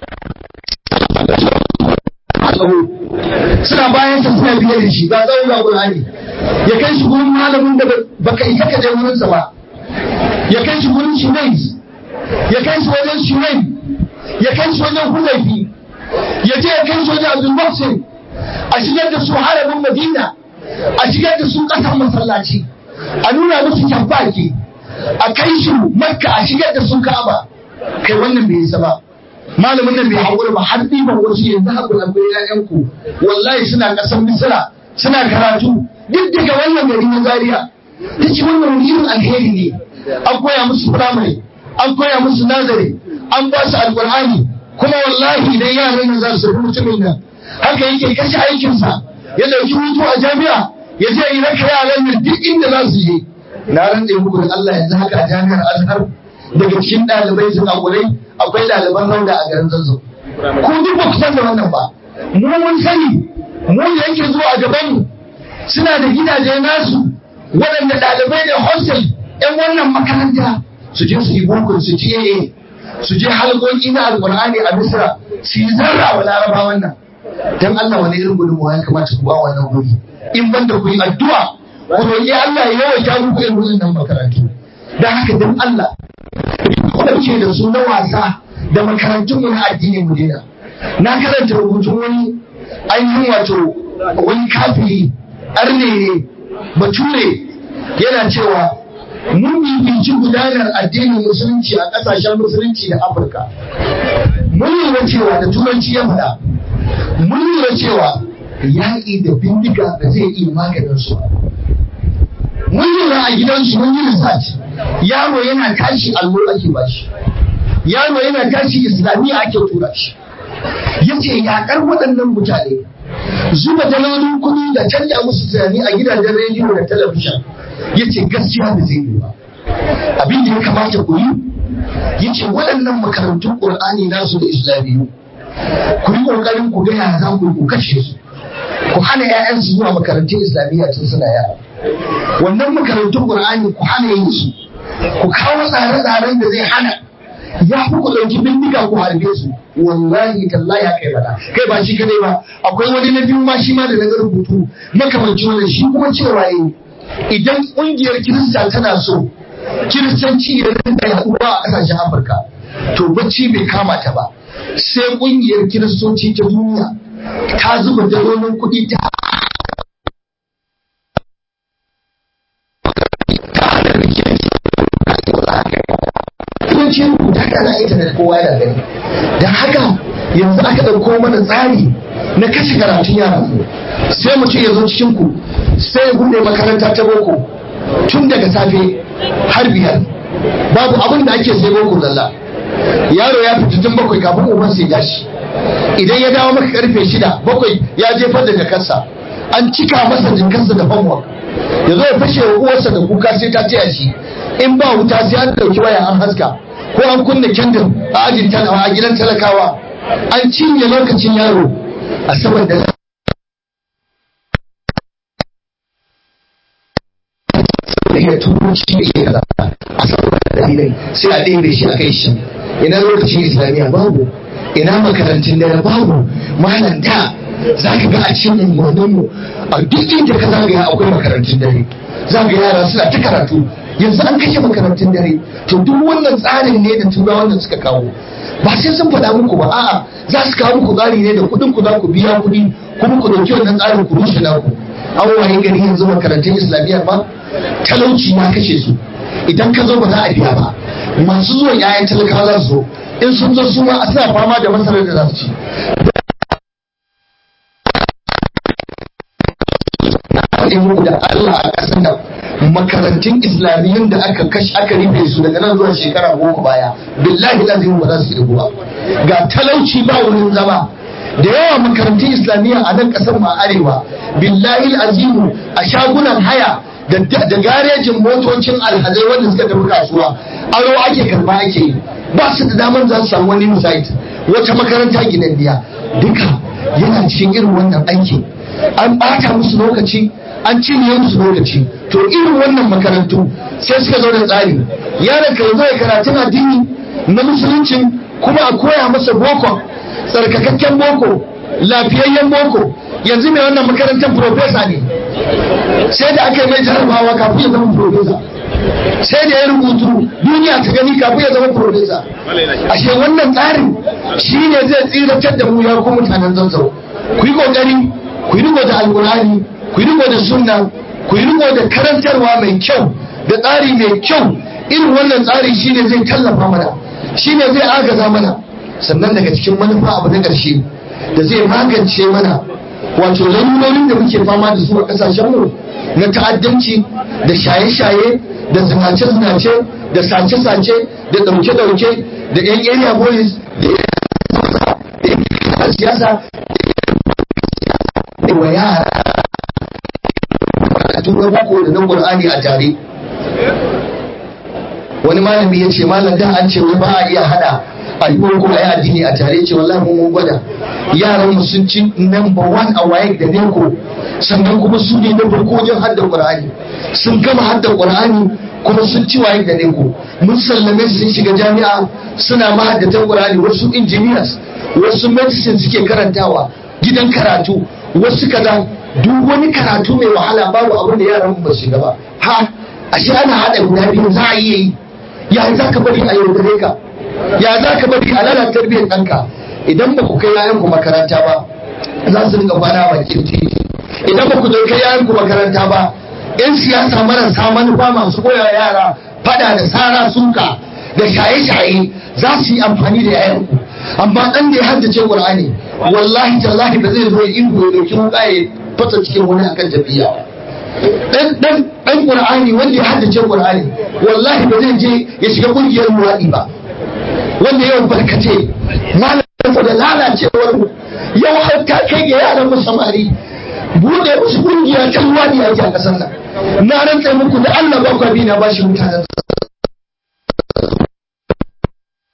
suna bayan sa suna biye da shi ga tsawon ga Qur'ani ya kai shi gurin malamin da baka isa ka je wurin sa ba ya kai shi gurin Shumais ya kai shi wajen Shumain ya kai shi wajen Hudayfi ya je ya kai shi wajen Abdul Muhsin a shigar da su harabin Madina a shigar da su ƙasar masallaci a nuna musu tabbaki a kai su makka a shigar da sun ka'aba kai wannan bai isa ba malamin nan bai haƙura ba har ɗiban wasu yanzu haƙura akwai ƴaƴanku wallahi suna ƙasar misira suna karatu duk daga wannan gari na zaria ta ce wannan wani irin alheri ne an koya musu firamare an koya musu nazari an ba su alƙur'ani kuma wallahi idan yaran nan za su tafi mutumin nan haka yake kashe aikinsa ya ɗauki hutu a jami'a ya je yi raka yaran nan duk inda za su je na rantse muku da Allah yanzu haka a jami'ar Azhar daga cikin ɗalibai su kakurai akwai ɗaliban rauda a garin Zazzau ko duk ba ku san da wannan ba mu mun sani mu da yake zuwa a gaban mu suna da gidaje nasu waɗanda ɗalibai da hostel ƴan wannan makaranta su je su yi boko su ci AA su je halƙoƙi na alƙur'ani a Misra su yi zarra wa larabawan nan dan Allah wani irin gudunmawa ya kamata ku ba wannan guri in banda ku yi addu'a ku roƙi Allah ya yawaita muku irin wannan makarantu dan haka dan Allah ku da su na wasa da makarantun mu na addini mu dena na karanta rubutun wani ainihin wato wani kafiri arne ne bature yana cewa mun bibici gudanar addinin musulunci a ƙasashen musulunci da afirka mun lura cewa da turanci ya faɗa mun lura cewa yaƙi da bindiga da zai iya maganin su mun lura a gidansu mun yi research yaro yana tashi allo ake bashi yaro yana tashi islamiyya ake tura shi yace yaƙar waɗannan mutane zuba dalolin kuɗi da canja musu tunani a gidajen rediyo da talabijin yace gaskiya da zai yi ba abin da ya kamata ku yi yace waɗannan makarantun ƙur'ani nasu da islamiyu ku yi ƙoƙarin ku gaya za ku ku kashe su ku hana 'ya'yansu zuwa makarantun islamiyya tun suna yara wannan makarantun qur'ani ku hana yin su ku kawo tsare-tsaren da zai hana ya fi ku ɗauki bindiga ku harbe su wallahi tallahi ya kai bada kai ba shi kadai ba akwai wani na biyu ma shi ma da na ga rubutu makamancin wannan shi kuma cewa yi idan ƙungiyar kirista tana so kiristanci ya rinka yaduwa a ƙasashen afirka to bacci bai kama ta ba sai ƙungiyar kiristoci ta duniya ta zuba dalolin kuɗi ta yawanci rubuta ta na intanet kowa yana gani da haka yanzu aka ɗauko mana tsari na kashe karatun yara sai mutum ya zo cikin ku sai ya bude makaranta ta boko tun daga safe har biyar babu abin da ake sai boko zalla yaro ya fita tun bakwai kafin uban sai ya shi idan ya dawo maka karfe shida bakwai ya jefar da jakarsa an cika masa jakarsa da homework ya zo ya fashe wa uwarsa da kuka sai ta taya shi in ba wuta sai an ɗauki waya an haska ko an kunna kendir a ajin talawa a gidan talakawa an cinye lokacin yaro a saboda da iya turanci da iya kaza a saboda dalilai sai a ɗebe shi a kai shi ina lokacin islamiyya babu ina makarantun dare babu malam da za ka ga a cikin unguwanninmu a duk inda ka zagaya akwai makarantun dare za ga yara suna ta karatu yanzu an kashe makarantun dare to duk wannan tsarin ne da turawan da suka kawo ba sai sun faɗa muku ba a'a za su kawo muku tsari ne da kuɗin ku za ku biya kuɗi kuma ku ɗauki wannan tsarin ku rushe naku an waye gari yanzu makarantun islamiyya ba talauci na kashe su idan ka zo ba za a biya ba masu zuwa yayan talakawa za su zo in sun zo su ma suna fama da masarar da za su ci faɗi muku da Allah a ƙasar nan makarantun islamiyyun da aka kashi aka rufe su daga nan zuwa shekara goma baya billahi lazim ba za su irgu ba ga talauci ba wurin zama da yawa makarantun islamiyya a nan ƙasar ma arewa billahi azimu a shagunan haya da garejin motocin alhazai wanda suka tafi kasuwa aro ake karba ake yi ba su da damar za su samu wani site wata makaranta gidanniya duka yana cikin irin wannan aiki an ɓata musu lokaci an cinye musu lokaci to irin wannan makarantu sai suka zo da tsari yaron ka zo ya karatun addini na musuluncin kuma a koya masa boko tsarkakakken boko lafiyayyen boko yanzu mai wannan makarantar profesa ne sai da aka yi mai jarabawa kafin ya zama profesa sai da ya rubutu duniya ta gani kafin ya zama profesa ashe wannan tsarin shi ne zai tsiratar da mu ya ku mutanen zanzaro ku yi kokari ku yi riko da alkurani ku yi riko da sunna ku yi riko da karantarwa mai kyau da tsari mai kyau irin wannan tsari shine zai tallafa mana shine zai agaza mana sannan daga cikin manufa abu na ƙarshe da zai magance mana wato lalurorin da muke fama da su a ƙasashen mu na ta'addanci da shaye-shaye da zinace-zinace da sace-sace da ɗauke-ɗauke da 'yan area boys da 'yan siyasa da wa yara a tura boko da nan qur'ani a tare wani malami ya ce malam da an ce wai ba a iya hada a yi boko a yi addini a tare ce wallahi mun gwada yaran mu sun ci number one a waye da neko sannan kuma su ne na farko wajen hadda qur'ani sun gama hadda qur'ani kuma sun ci waye da neko mun sallame su sun shiga jami'a suna mahaddatan qur'ani wasu engineers wasu medicine suke karantawa gidan karatu wasu kaza duk wani karatu mai wahala babu abin da yaran ba su shiga ba ha ashe ana hada guda biyu za a iya yi ya za ka bari a yaudare ka ya za ka bari a lalata tarbiyyar ɗanka idan ba ku kai yayan ku makaranta ba za su dinga kwana a bakin titi idan ba ku kai yayan ku makaranta ba yan siyasa marasa manufa masu koya yara fada da sara suka da shaye-shaye za su yi amfani da yayan ku amma dan da ya haddace qur'ani wallahi tallahi ba zai zo ya indo ya dauki wuka ya fasa cikin wani akan tafiya dan dan dan qur'ani wanda ya haddace qur'ani wallahi ba zai je ya shiga kungiyar muwadi ba wanda yau barkace malam da lalacewar mu yau har ta kai ga yaran mu samari bude musu kungiya ta muwadi a kasar nan na rantsa muku da Allah ba ku bi na bashi mutanen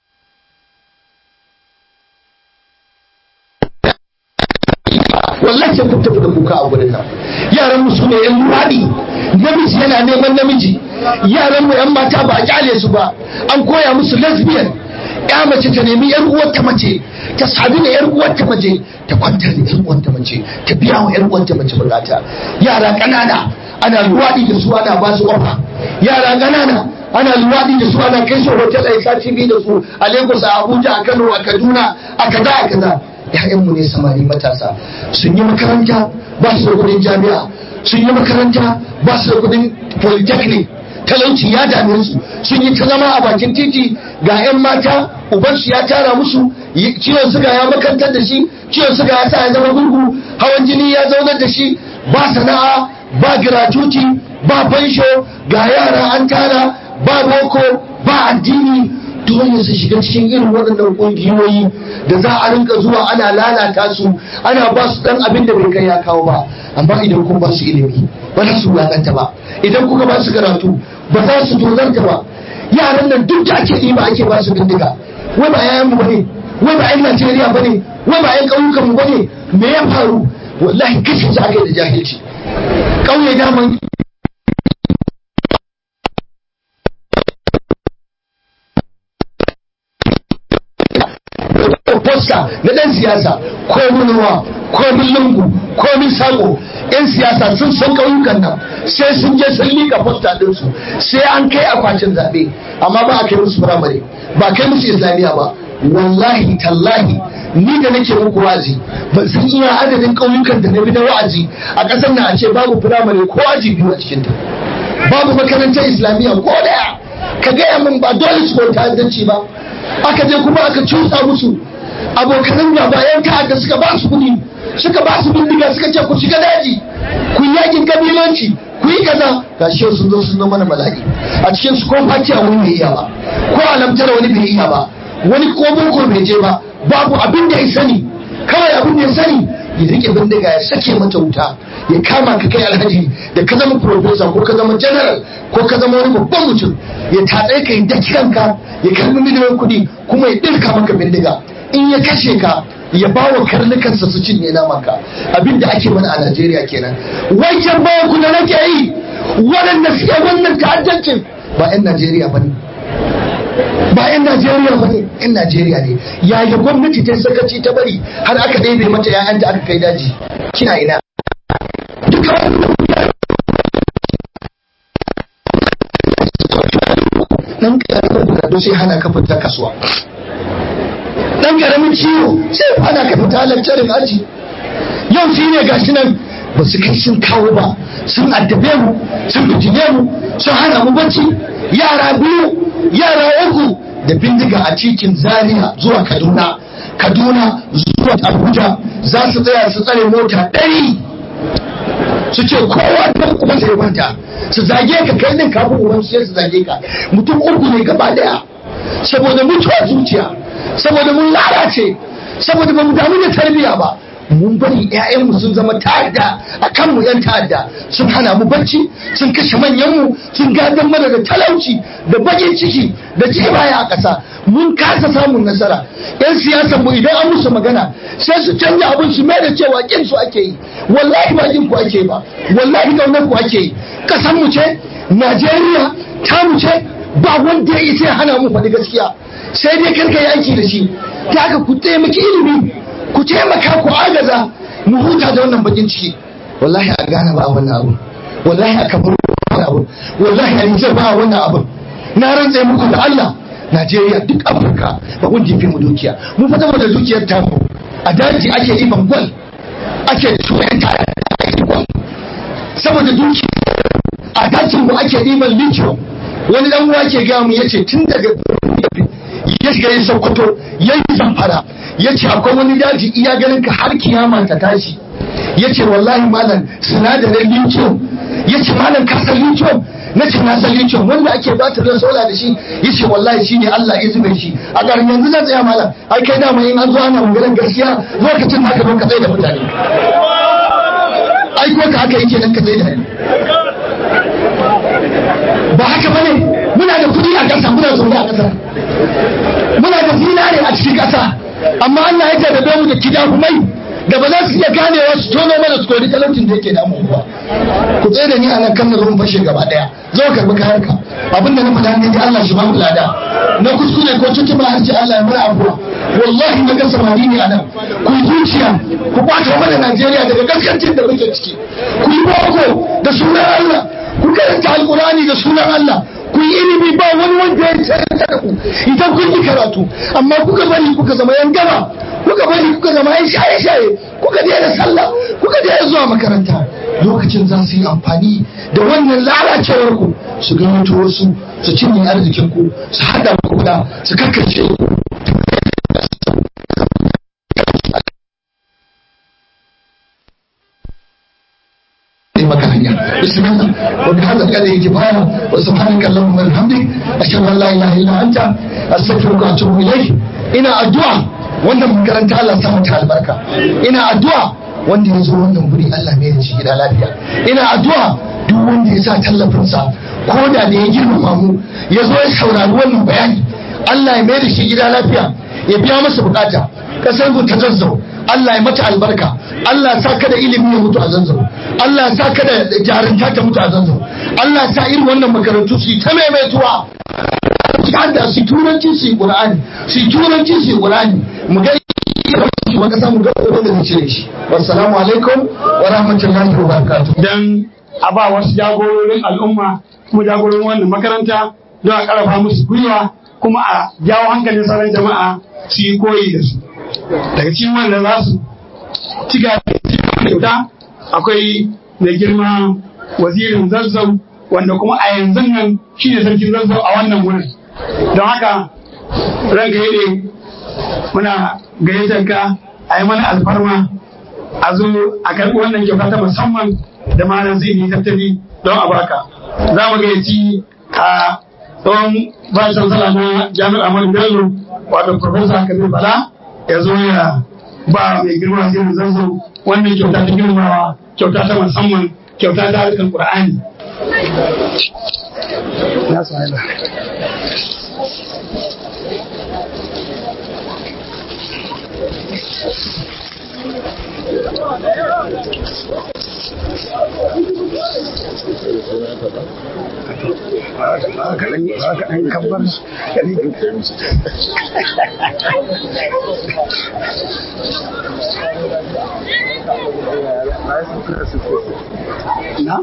wallahi wallahi sai kun tafi da kuka a gurin nan yaran mu su ne yan luwaɗi namiji yana neman namiji yaran mu yan mata ba a kyale su ba an koya musu lesbian ya mace ta nemi yar uwarta mace ta sadu da yar uwarta mace ta kwanta da yar uwarta mace ta biya wa yar uwarta mace bukata yara kanana ana luwaɗi da su ana ba su ofa yara kanana ana luwaɗi da su ana kai su hotel a sati biyu da su a Lagos a Abuja a Kano a Kaduna a kaza a kaza ‘ya'yanmu ne samari matasa sun yi makaranta ba su da kudin jami'a sun yi makaranta ba su da kudin polytechnic talauci ya dame su sun yi ta zama a bakin titi ga 'yan mata ubansu ya tara musu ciwon suga ya makantar da shi ciwon suga ya sa ya zama gurgu hawan jini ya zaunar da shi ba sana'a ba gratuity ba fansho ga yara an tara ba boko ba addini dole su shiga cikin irin waɗannan ƙungiyoyi da za a rinka zuwa ana lalata su ana ba su ɗan abin da bai kai ya kawo ba amma idan kun ba su ilimi ba za su wulaƙanta ba idan kuka ba su karatu ba za su tozarta ba yaran nan duk da ake ɗiba ake ba su bindiga wai ba yayan mu bane wai ba 'yan Najeriya bane wai ba 'yan ƙauyukan mu bane me ya faru wallahi kashe su aka yi da jahilci ƙauye daman posta na dan siyasa ko munuwa ko lungu ko sako yan siyasa sun san ƙauyukan nan sai sun je sun liƙa posta ɗinsu sai an kai akwatin zaɓe amma ba a kai musu firamare ba kai musu islamiyya ba wallahi tallahi ni da nake muku wa'azi ban san iya adadin ƙauyukan da na bi na wa'azi a ƙasar nan a ce babu firamare ko aji biyu a cikinta babu makarantar islamiyya ko daya ka gaya min ba dole su bauta addanci ba aka je kuma aka cusa musu abokanan gaba yan ta'adda suka ba su kuɗi suka ba su bindiga suka ce ku shiga daji ku yi yakin kabilanci ku yi kaza ga shi sun zo sun mana bala'i a cikin su ko fatiya wani bai iya ba ko alamtar wani bai iya ba wani ko boko bai je ba babu abin da ya sani kawai abin da ya sani ya rike bindiga ya sake mata wuta ya kama ka kai alhaji da ka zama professor ko ka zama general ko ka zama wani babban mutum ya tatse ka yi kanka ya karbi miliyoyin kuɗi kuma ya ɗirka maka bindiga in ya kashe ka ya ba wa karnukansa su cinye namanka abin da ake mana a Najeriya kenan wajen bawa ku da nake yi waɗanda suke wannan ta'addancin ba 'yan Najeriya ba ne ba 'yan Najeriya ba ne 'yan Najeriya ne yaya gwamnati ta sakaci ta bari har aka ɗebe mata 'ya'yanta aka kai daji kina ina duka dan karamin bukatu sai hana ka fita kasuwa dan karamin ciwo sai hana ka fita lantarin aji yau shi ne gashi nan ba su kai sun kawo ba sun addabe mu sun fitine mu sun hana mu bacci yara biyu yara uku da bindiga a cikin zaria zuwa kaduna kaduna zuwa abuja za su tsaya su tsare mota ɗari su ce kowa ta kuma sai kwanta su zage ka kai din kafin uban su sai su zage ka mutum uku ne gaba daya saboda mutuwa zuciya saboda mun lalace saboda ba mu damu da tarbiyya ba mun bari ƴaƴanmu sun zama ta'adda a kanmu yan ta'adda sun hana mu bacci sun kashe manyanmu sun gadon mana da talauci da bakin ciki da baya a ƙasa mun kasa samun nasara yan siyasan mu idan an musu magana sai su canja abin su mai da cewa kin su ake yi wallahi ba kin ku ake ba wallahi kaunar ku ake yi kasan mu ce Najeriya ta mu ce ba wanda ya isa ya hana mu faɗi gaskiya sai dai karka yi aiki da shi ta haka ku taimaki ilimi ku taimaka ku agaza mu huta da wannan bakin ciki wallahi a gane ba wannan abu wallahi a kamar wannan abu wallahi a nijar ba wannan abu na rantse muku da Allah Najeriya duk Afirka ba kun jifi mu dukiya mu fa da dukiyar ta mu a daji ake iban gwal ake tuyan ta ake gwal saboda dukiya a dajin mu ake iban lithium wani dan uwa ke ga mu yace tun daga ya shiga yin sokoto ya yi zamfara ya ce akwai wani daji iya ganin ka har kiyama ta tashi ya ce wallahi malam sinadarin lithium ya ce malam ka san lithium na ce na san lithium wanda ake batirin sola da shi ya ce wallahi shi ne Allah ya zube shi a garin yanzu zan tsaya malam ai kai dama in an zo ana maganar gaskiya lokacin da aka zo ka tsaye da mutane ai ko ka haka yake nan ka tsaye da ni ba haka bane muna da kudi a ƙasa muna zaune a ƙasa muna da zinare a cikin ƙasa amma Allah ya jarrabe mu da kidahumai da ba za su iya ganewa su tono mana su kori talaucin da yake damu ba ku tsaye da ni a nan kan na zo in fashe gaba daya zo karbi kayan ka abinda na faɗa ne Allah shi ba mu lada na kuskure ko cikin ba harshe Allah ya mana abuwa wallahi na ga samari ne a nan ku yi zuciya ku ɓata mana Najeriya daga gaskancin da muke ciki ku yi boko da sunan Allah ku karanta alkurani da sunan Allah ku yi ilimi ba wani wanda ya tsaya da ku idan kun yi karatu amma kuka bari kuka zama yan gaba kuka bari kuka zama yan shaye-shaye kuka daina sallah kuka daina zuwa makaranta lokacin za su yi amfani da wannan lalacewar ku su ga wasu su cinye arzikin ku su hada ku da su karkace ku maka hanya bismillah wa bi hadha al-qadri kifaya wa subhanaka allahumma wa bihamdik ashhadu an la ilaha illa anta astaghfiruka wa atubu ilayk ina addu'a wannan makaranta Allah sa mata albarka ina addu'a wanda ya zo wannan guri Allah mai da shi gida lafiya ina addu'a duk wanda ya sa tallafinsa ko da da ya girmama mu ya zo ya saurari wannan bayani Allah ya mai da shi gida lafiya ya biya masa bukata kasar ku ta zazzau Allah ya mata albarka Allah ya sa ka da ilimi ya mutu a zanzau Allah ya sa ka da jarunta ta mutu a zanzau Allah ya sa irin wannan makarantu su yi ta maimaituwa da su turanci su yi Qur'ani su turanci su yi Qur'ani mu ga wa kasa mu ga wanda zai cire shi wassalamu alaikum wa rahmatullahi wa barakatuh dan a ba wasu jagororin al'umma kuma jagororin wannan makaranta don a karfafa musu gwiwa kuma a jawo hankalin sauran jama'a su yi koyi da su daga cikin wanda za su ci kyauta akwai mai girma wazirin zazzau wanda kuma a yanzu nan shi ne sarkin zazzau a wannan wurin don haka ranka yi muna gayyatar ka a yi mana alfarma a zo a karɓi wannan kyauta ta musamman da malam zai yi tattali don a baka za mu gayyaci a tsohon vice chancellor na jami'ar Ahmadu Bello wato Professor Kabir Bala ya zo ya ba mai girma zai zanzo wannan kyauta ta girmawa kyauta ta musamman kyauta ta harkar Qur'ani. Na sa'ila. kaɗan kabbar na?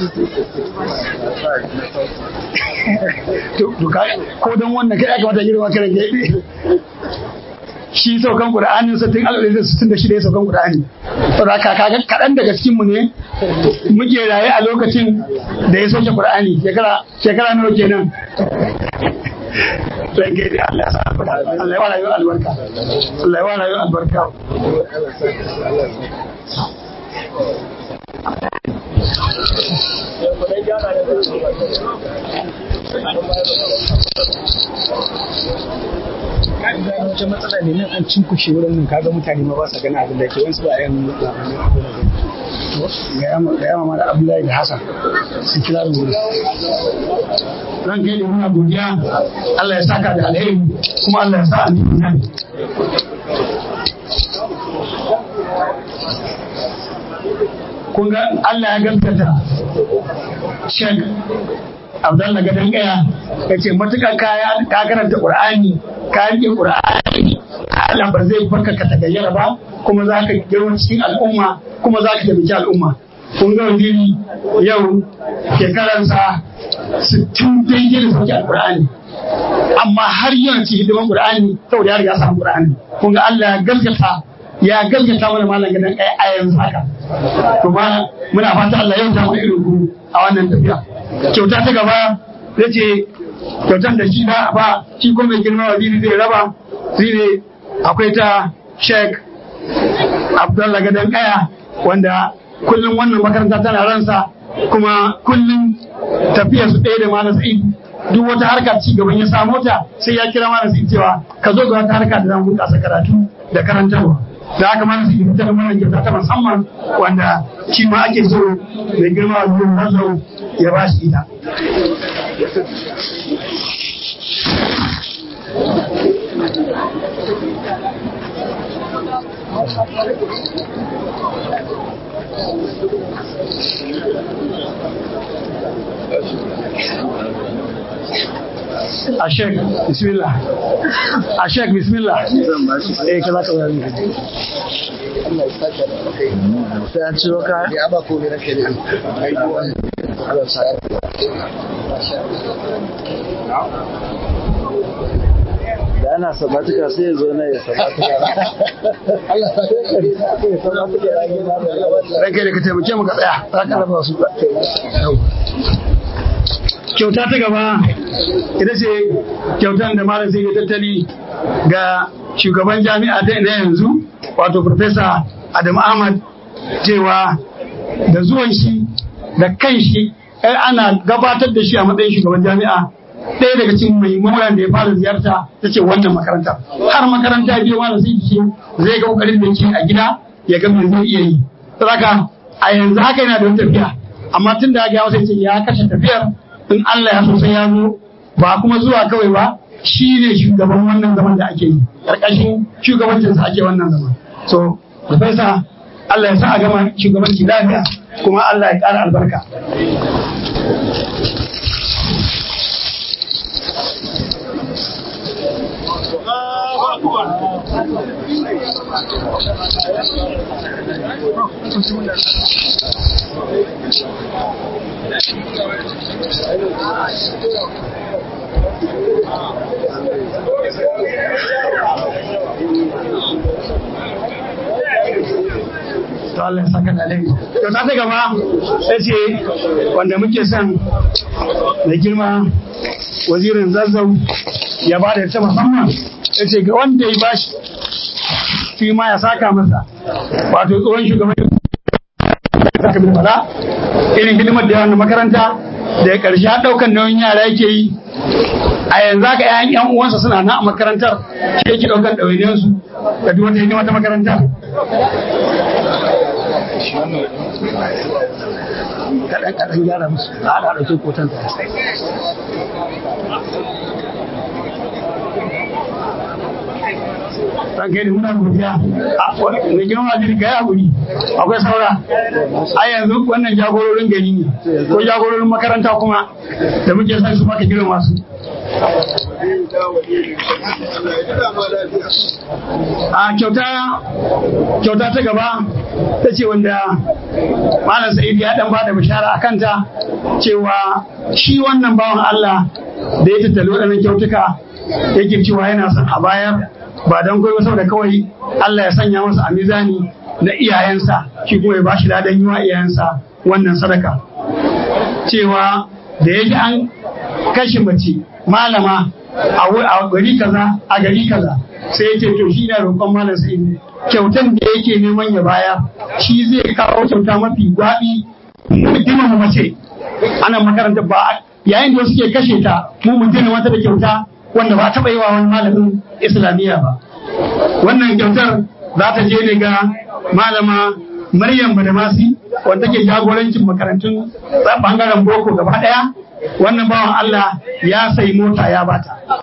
ko don wannan kai aka mata girma kare gaibe shi saukan Qur'anin sa tun alƙalin da sittin da shida ya saukan Qur'ani. Saboda kaga kaɗan daga cikin mu ne muke raye a lokacin da ya sauke Qur'ani shekara shekara nawa kenan. Sai ke da Allah ya sa Allah ya wala yau albarka. Allah ya wala yau albarka. gano wata matsala ne nan an cinkushe wurin nan kaga mutane ma ba sa gani abin da ke wasu ba yan ga yama mara abdullahi da hassan su kira da wuri ran kai da muna godiya Allah ya saka da alheri kuma Allah ya sa a nemi nan kun ga Allah ya gaskata Sheikh Abdullah Gadan Kaya ya ce matuƙar kaya ka karanta Qur'ani ka rike Qur'ani Allah ba zai barka ka tagayyara ba kuma za ka girma cikin al'umma kuma za ka taimaki al'umma kun ga wani yau shekaransa sittin daidai da sauki alƙur'ani amma har yana ci hidiman Qur'ani saboda ya riga samu Qur'ani kun ga Allah ya gaskata ya gaskata mana malam Gadan Kaya a yanzu haka kuma muna fata Allah ya ta irin ku a wannan tafiya kyauta ta gaba ya ce kyautan da shi na ba shi kuma mai girma waziri zai raba shi ne akwai ta sheik abdullah gadon kaya wanda kullum wannan makaranta tana ransa kuma kullum tafiya su ɗaya da malam sa'id duk wata harka ci gaban ya samu ta sai ya kira malam sa'id cewa ka zo ga wata harka da zan bunƙasa karatu da karantarwa da haka mana su fitar da mana kyauta ta musamman wanda shi ma ake so mai girma a zuwa nazo ya ba shi ita. Ashek, bismillah. Ashek, bismillah. Eh, kaza kaza. sai an ciro kaya ya ba ko ne rake da Allah sa da ana sabatuka sai ya zo na ya sabatuka Allah sa Ranka da ka taimake mu ka tsaya, za ka raba su. Kyauta ta gaba ita ce kyautan da malam sai ya tattali ga shugaban jami'a ta na yanzu wato Profesa Adam Ahmad cewa da zuwan shi da kan shi ai ana gabatar da shi a matsayin shugaban jami'a ɗaya daga cikin muhimman da ya fara ziyarta ta ce wannan makaranta har makaranta biyu ma da sai ce zai ga kokarin da yake a gida ya ga me zai iya yi saboda a yanzu haka yana da wata tafiya amma tun da ya sai ce ya kashe tafiyar in Allah ya so sai ya zo ba kuma zuwa kawai ba shi ne shugaban wannan zaman da ake yi ƙarƙashin shugabancinsa ake wannan zaman so professor Allah ya sa a gama shugabanci lafiya kuma Allah ya ƙara albarka to Allah ya saka da alheri to ta ta gaba sai ce wanda muke son mai girma wazirin zazzau ya ba da ta musamman ya ce ga wanda ya bashi shi ma ya saka masa wato tsohon shugaban saka bin fada irin hidimar da yawan makaranta da ya karshe daukan nauyin yara yake yi a yanzu haka yayan yan uwansa suna nan a makarantar shi yake daukan ɗawainiyarsu da duk wata hidima ta makarantar kaɗan kaɗan gyara musu a haɗa ɗauke kotan ta ran kai da muna godiya mai girma jiri ga yaƙuri akwai saura a yanzu wannan jagororin gari ne ko jagororin makaranta kuma da muke son su maka girma su a kyauta kyauta ta gaba ta ce wanda malam sa'id ya dan bada bishara a kanta cewa shi wannan bawan Allah da ya tattali waɗannan kyautuka yake cewa yana son a bayar ba don kai saboda kawai Allah ya sanya masa a mizani na iyayensa shi kuma ya bashi ladan yi wa iyayensa wannan sadaka cewa da yake an kashe mace malama a gari kaza a gari kaza sai ya ce to shi na roƙon malam sai kyautan da yake neman ya baya shi zai kawo kyauta mafi gwaɓi girmama mace ana makaranta ba yayin da suke kashe ta mu mun gina wata da kyauta wanda ba taɓa yi wa wani malamin islamiyya ba wannan kyautar za ta je ne ga malama maryam badamasi wanda ke jagorancin makarantun bangaren boko gaba ɗaya wannan bawan allah ya sayi mota ya bata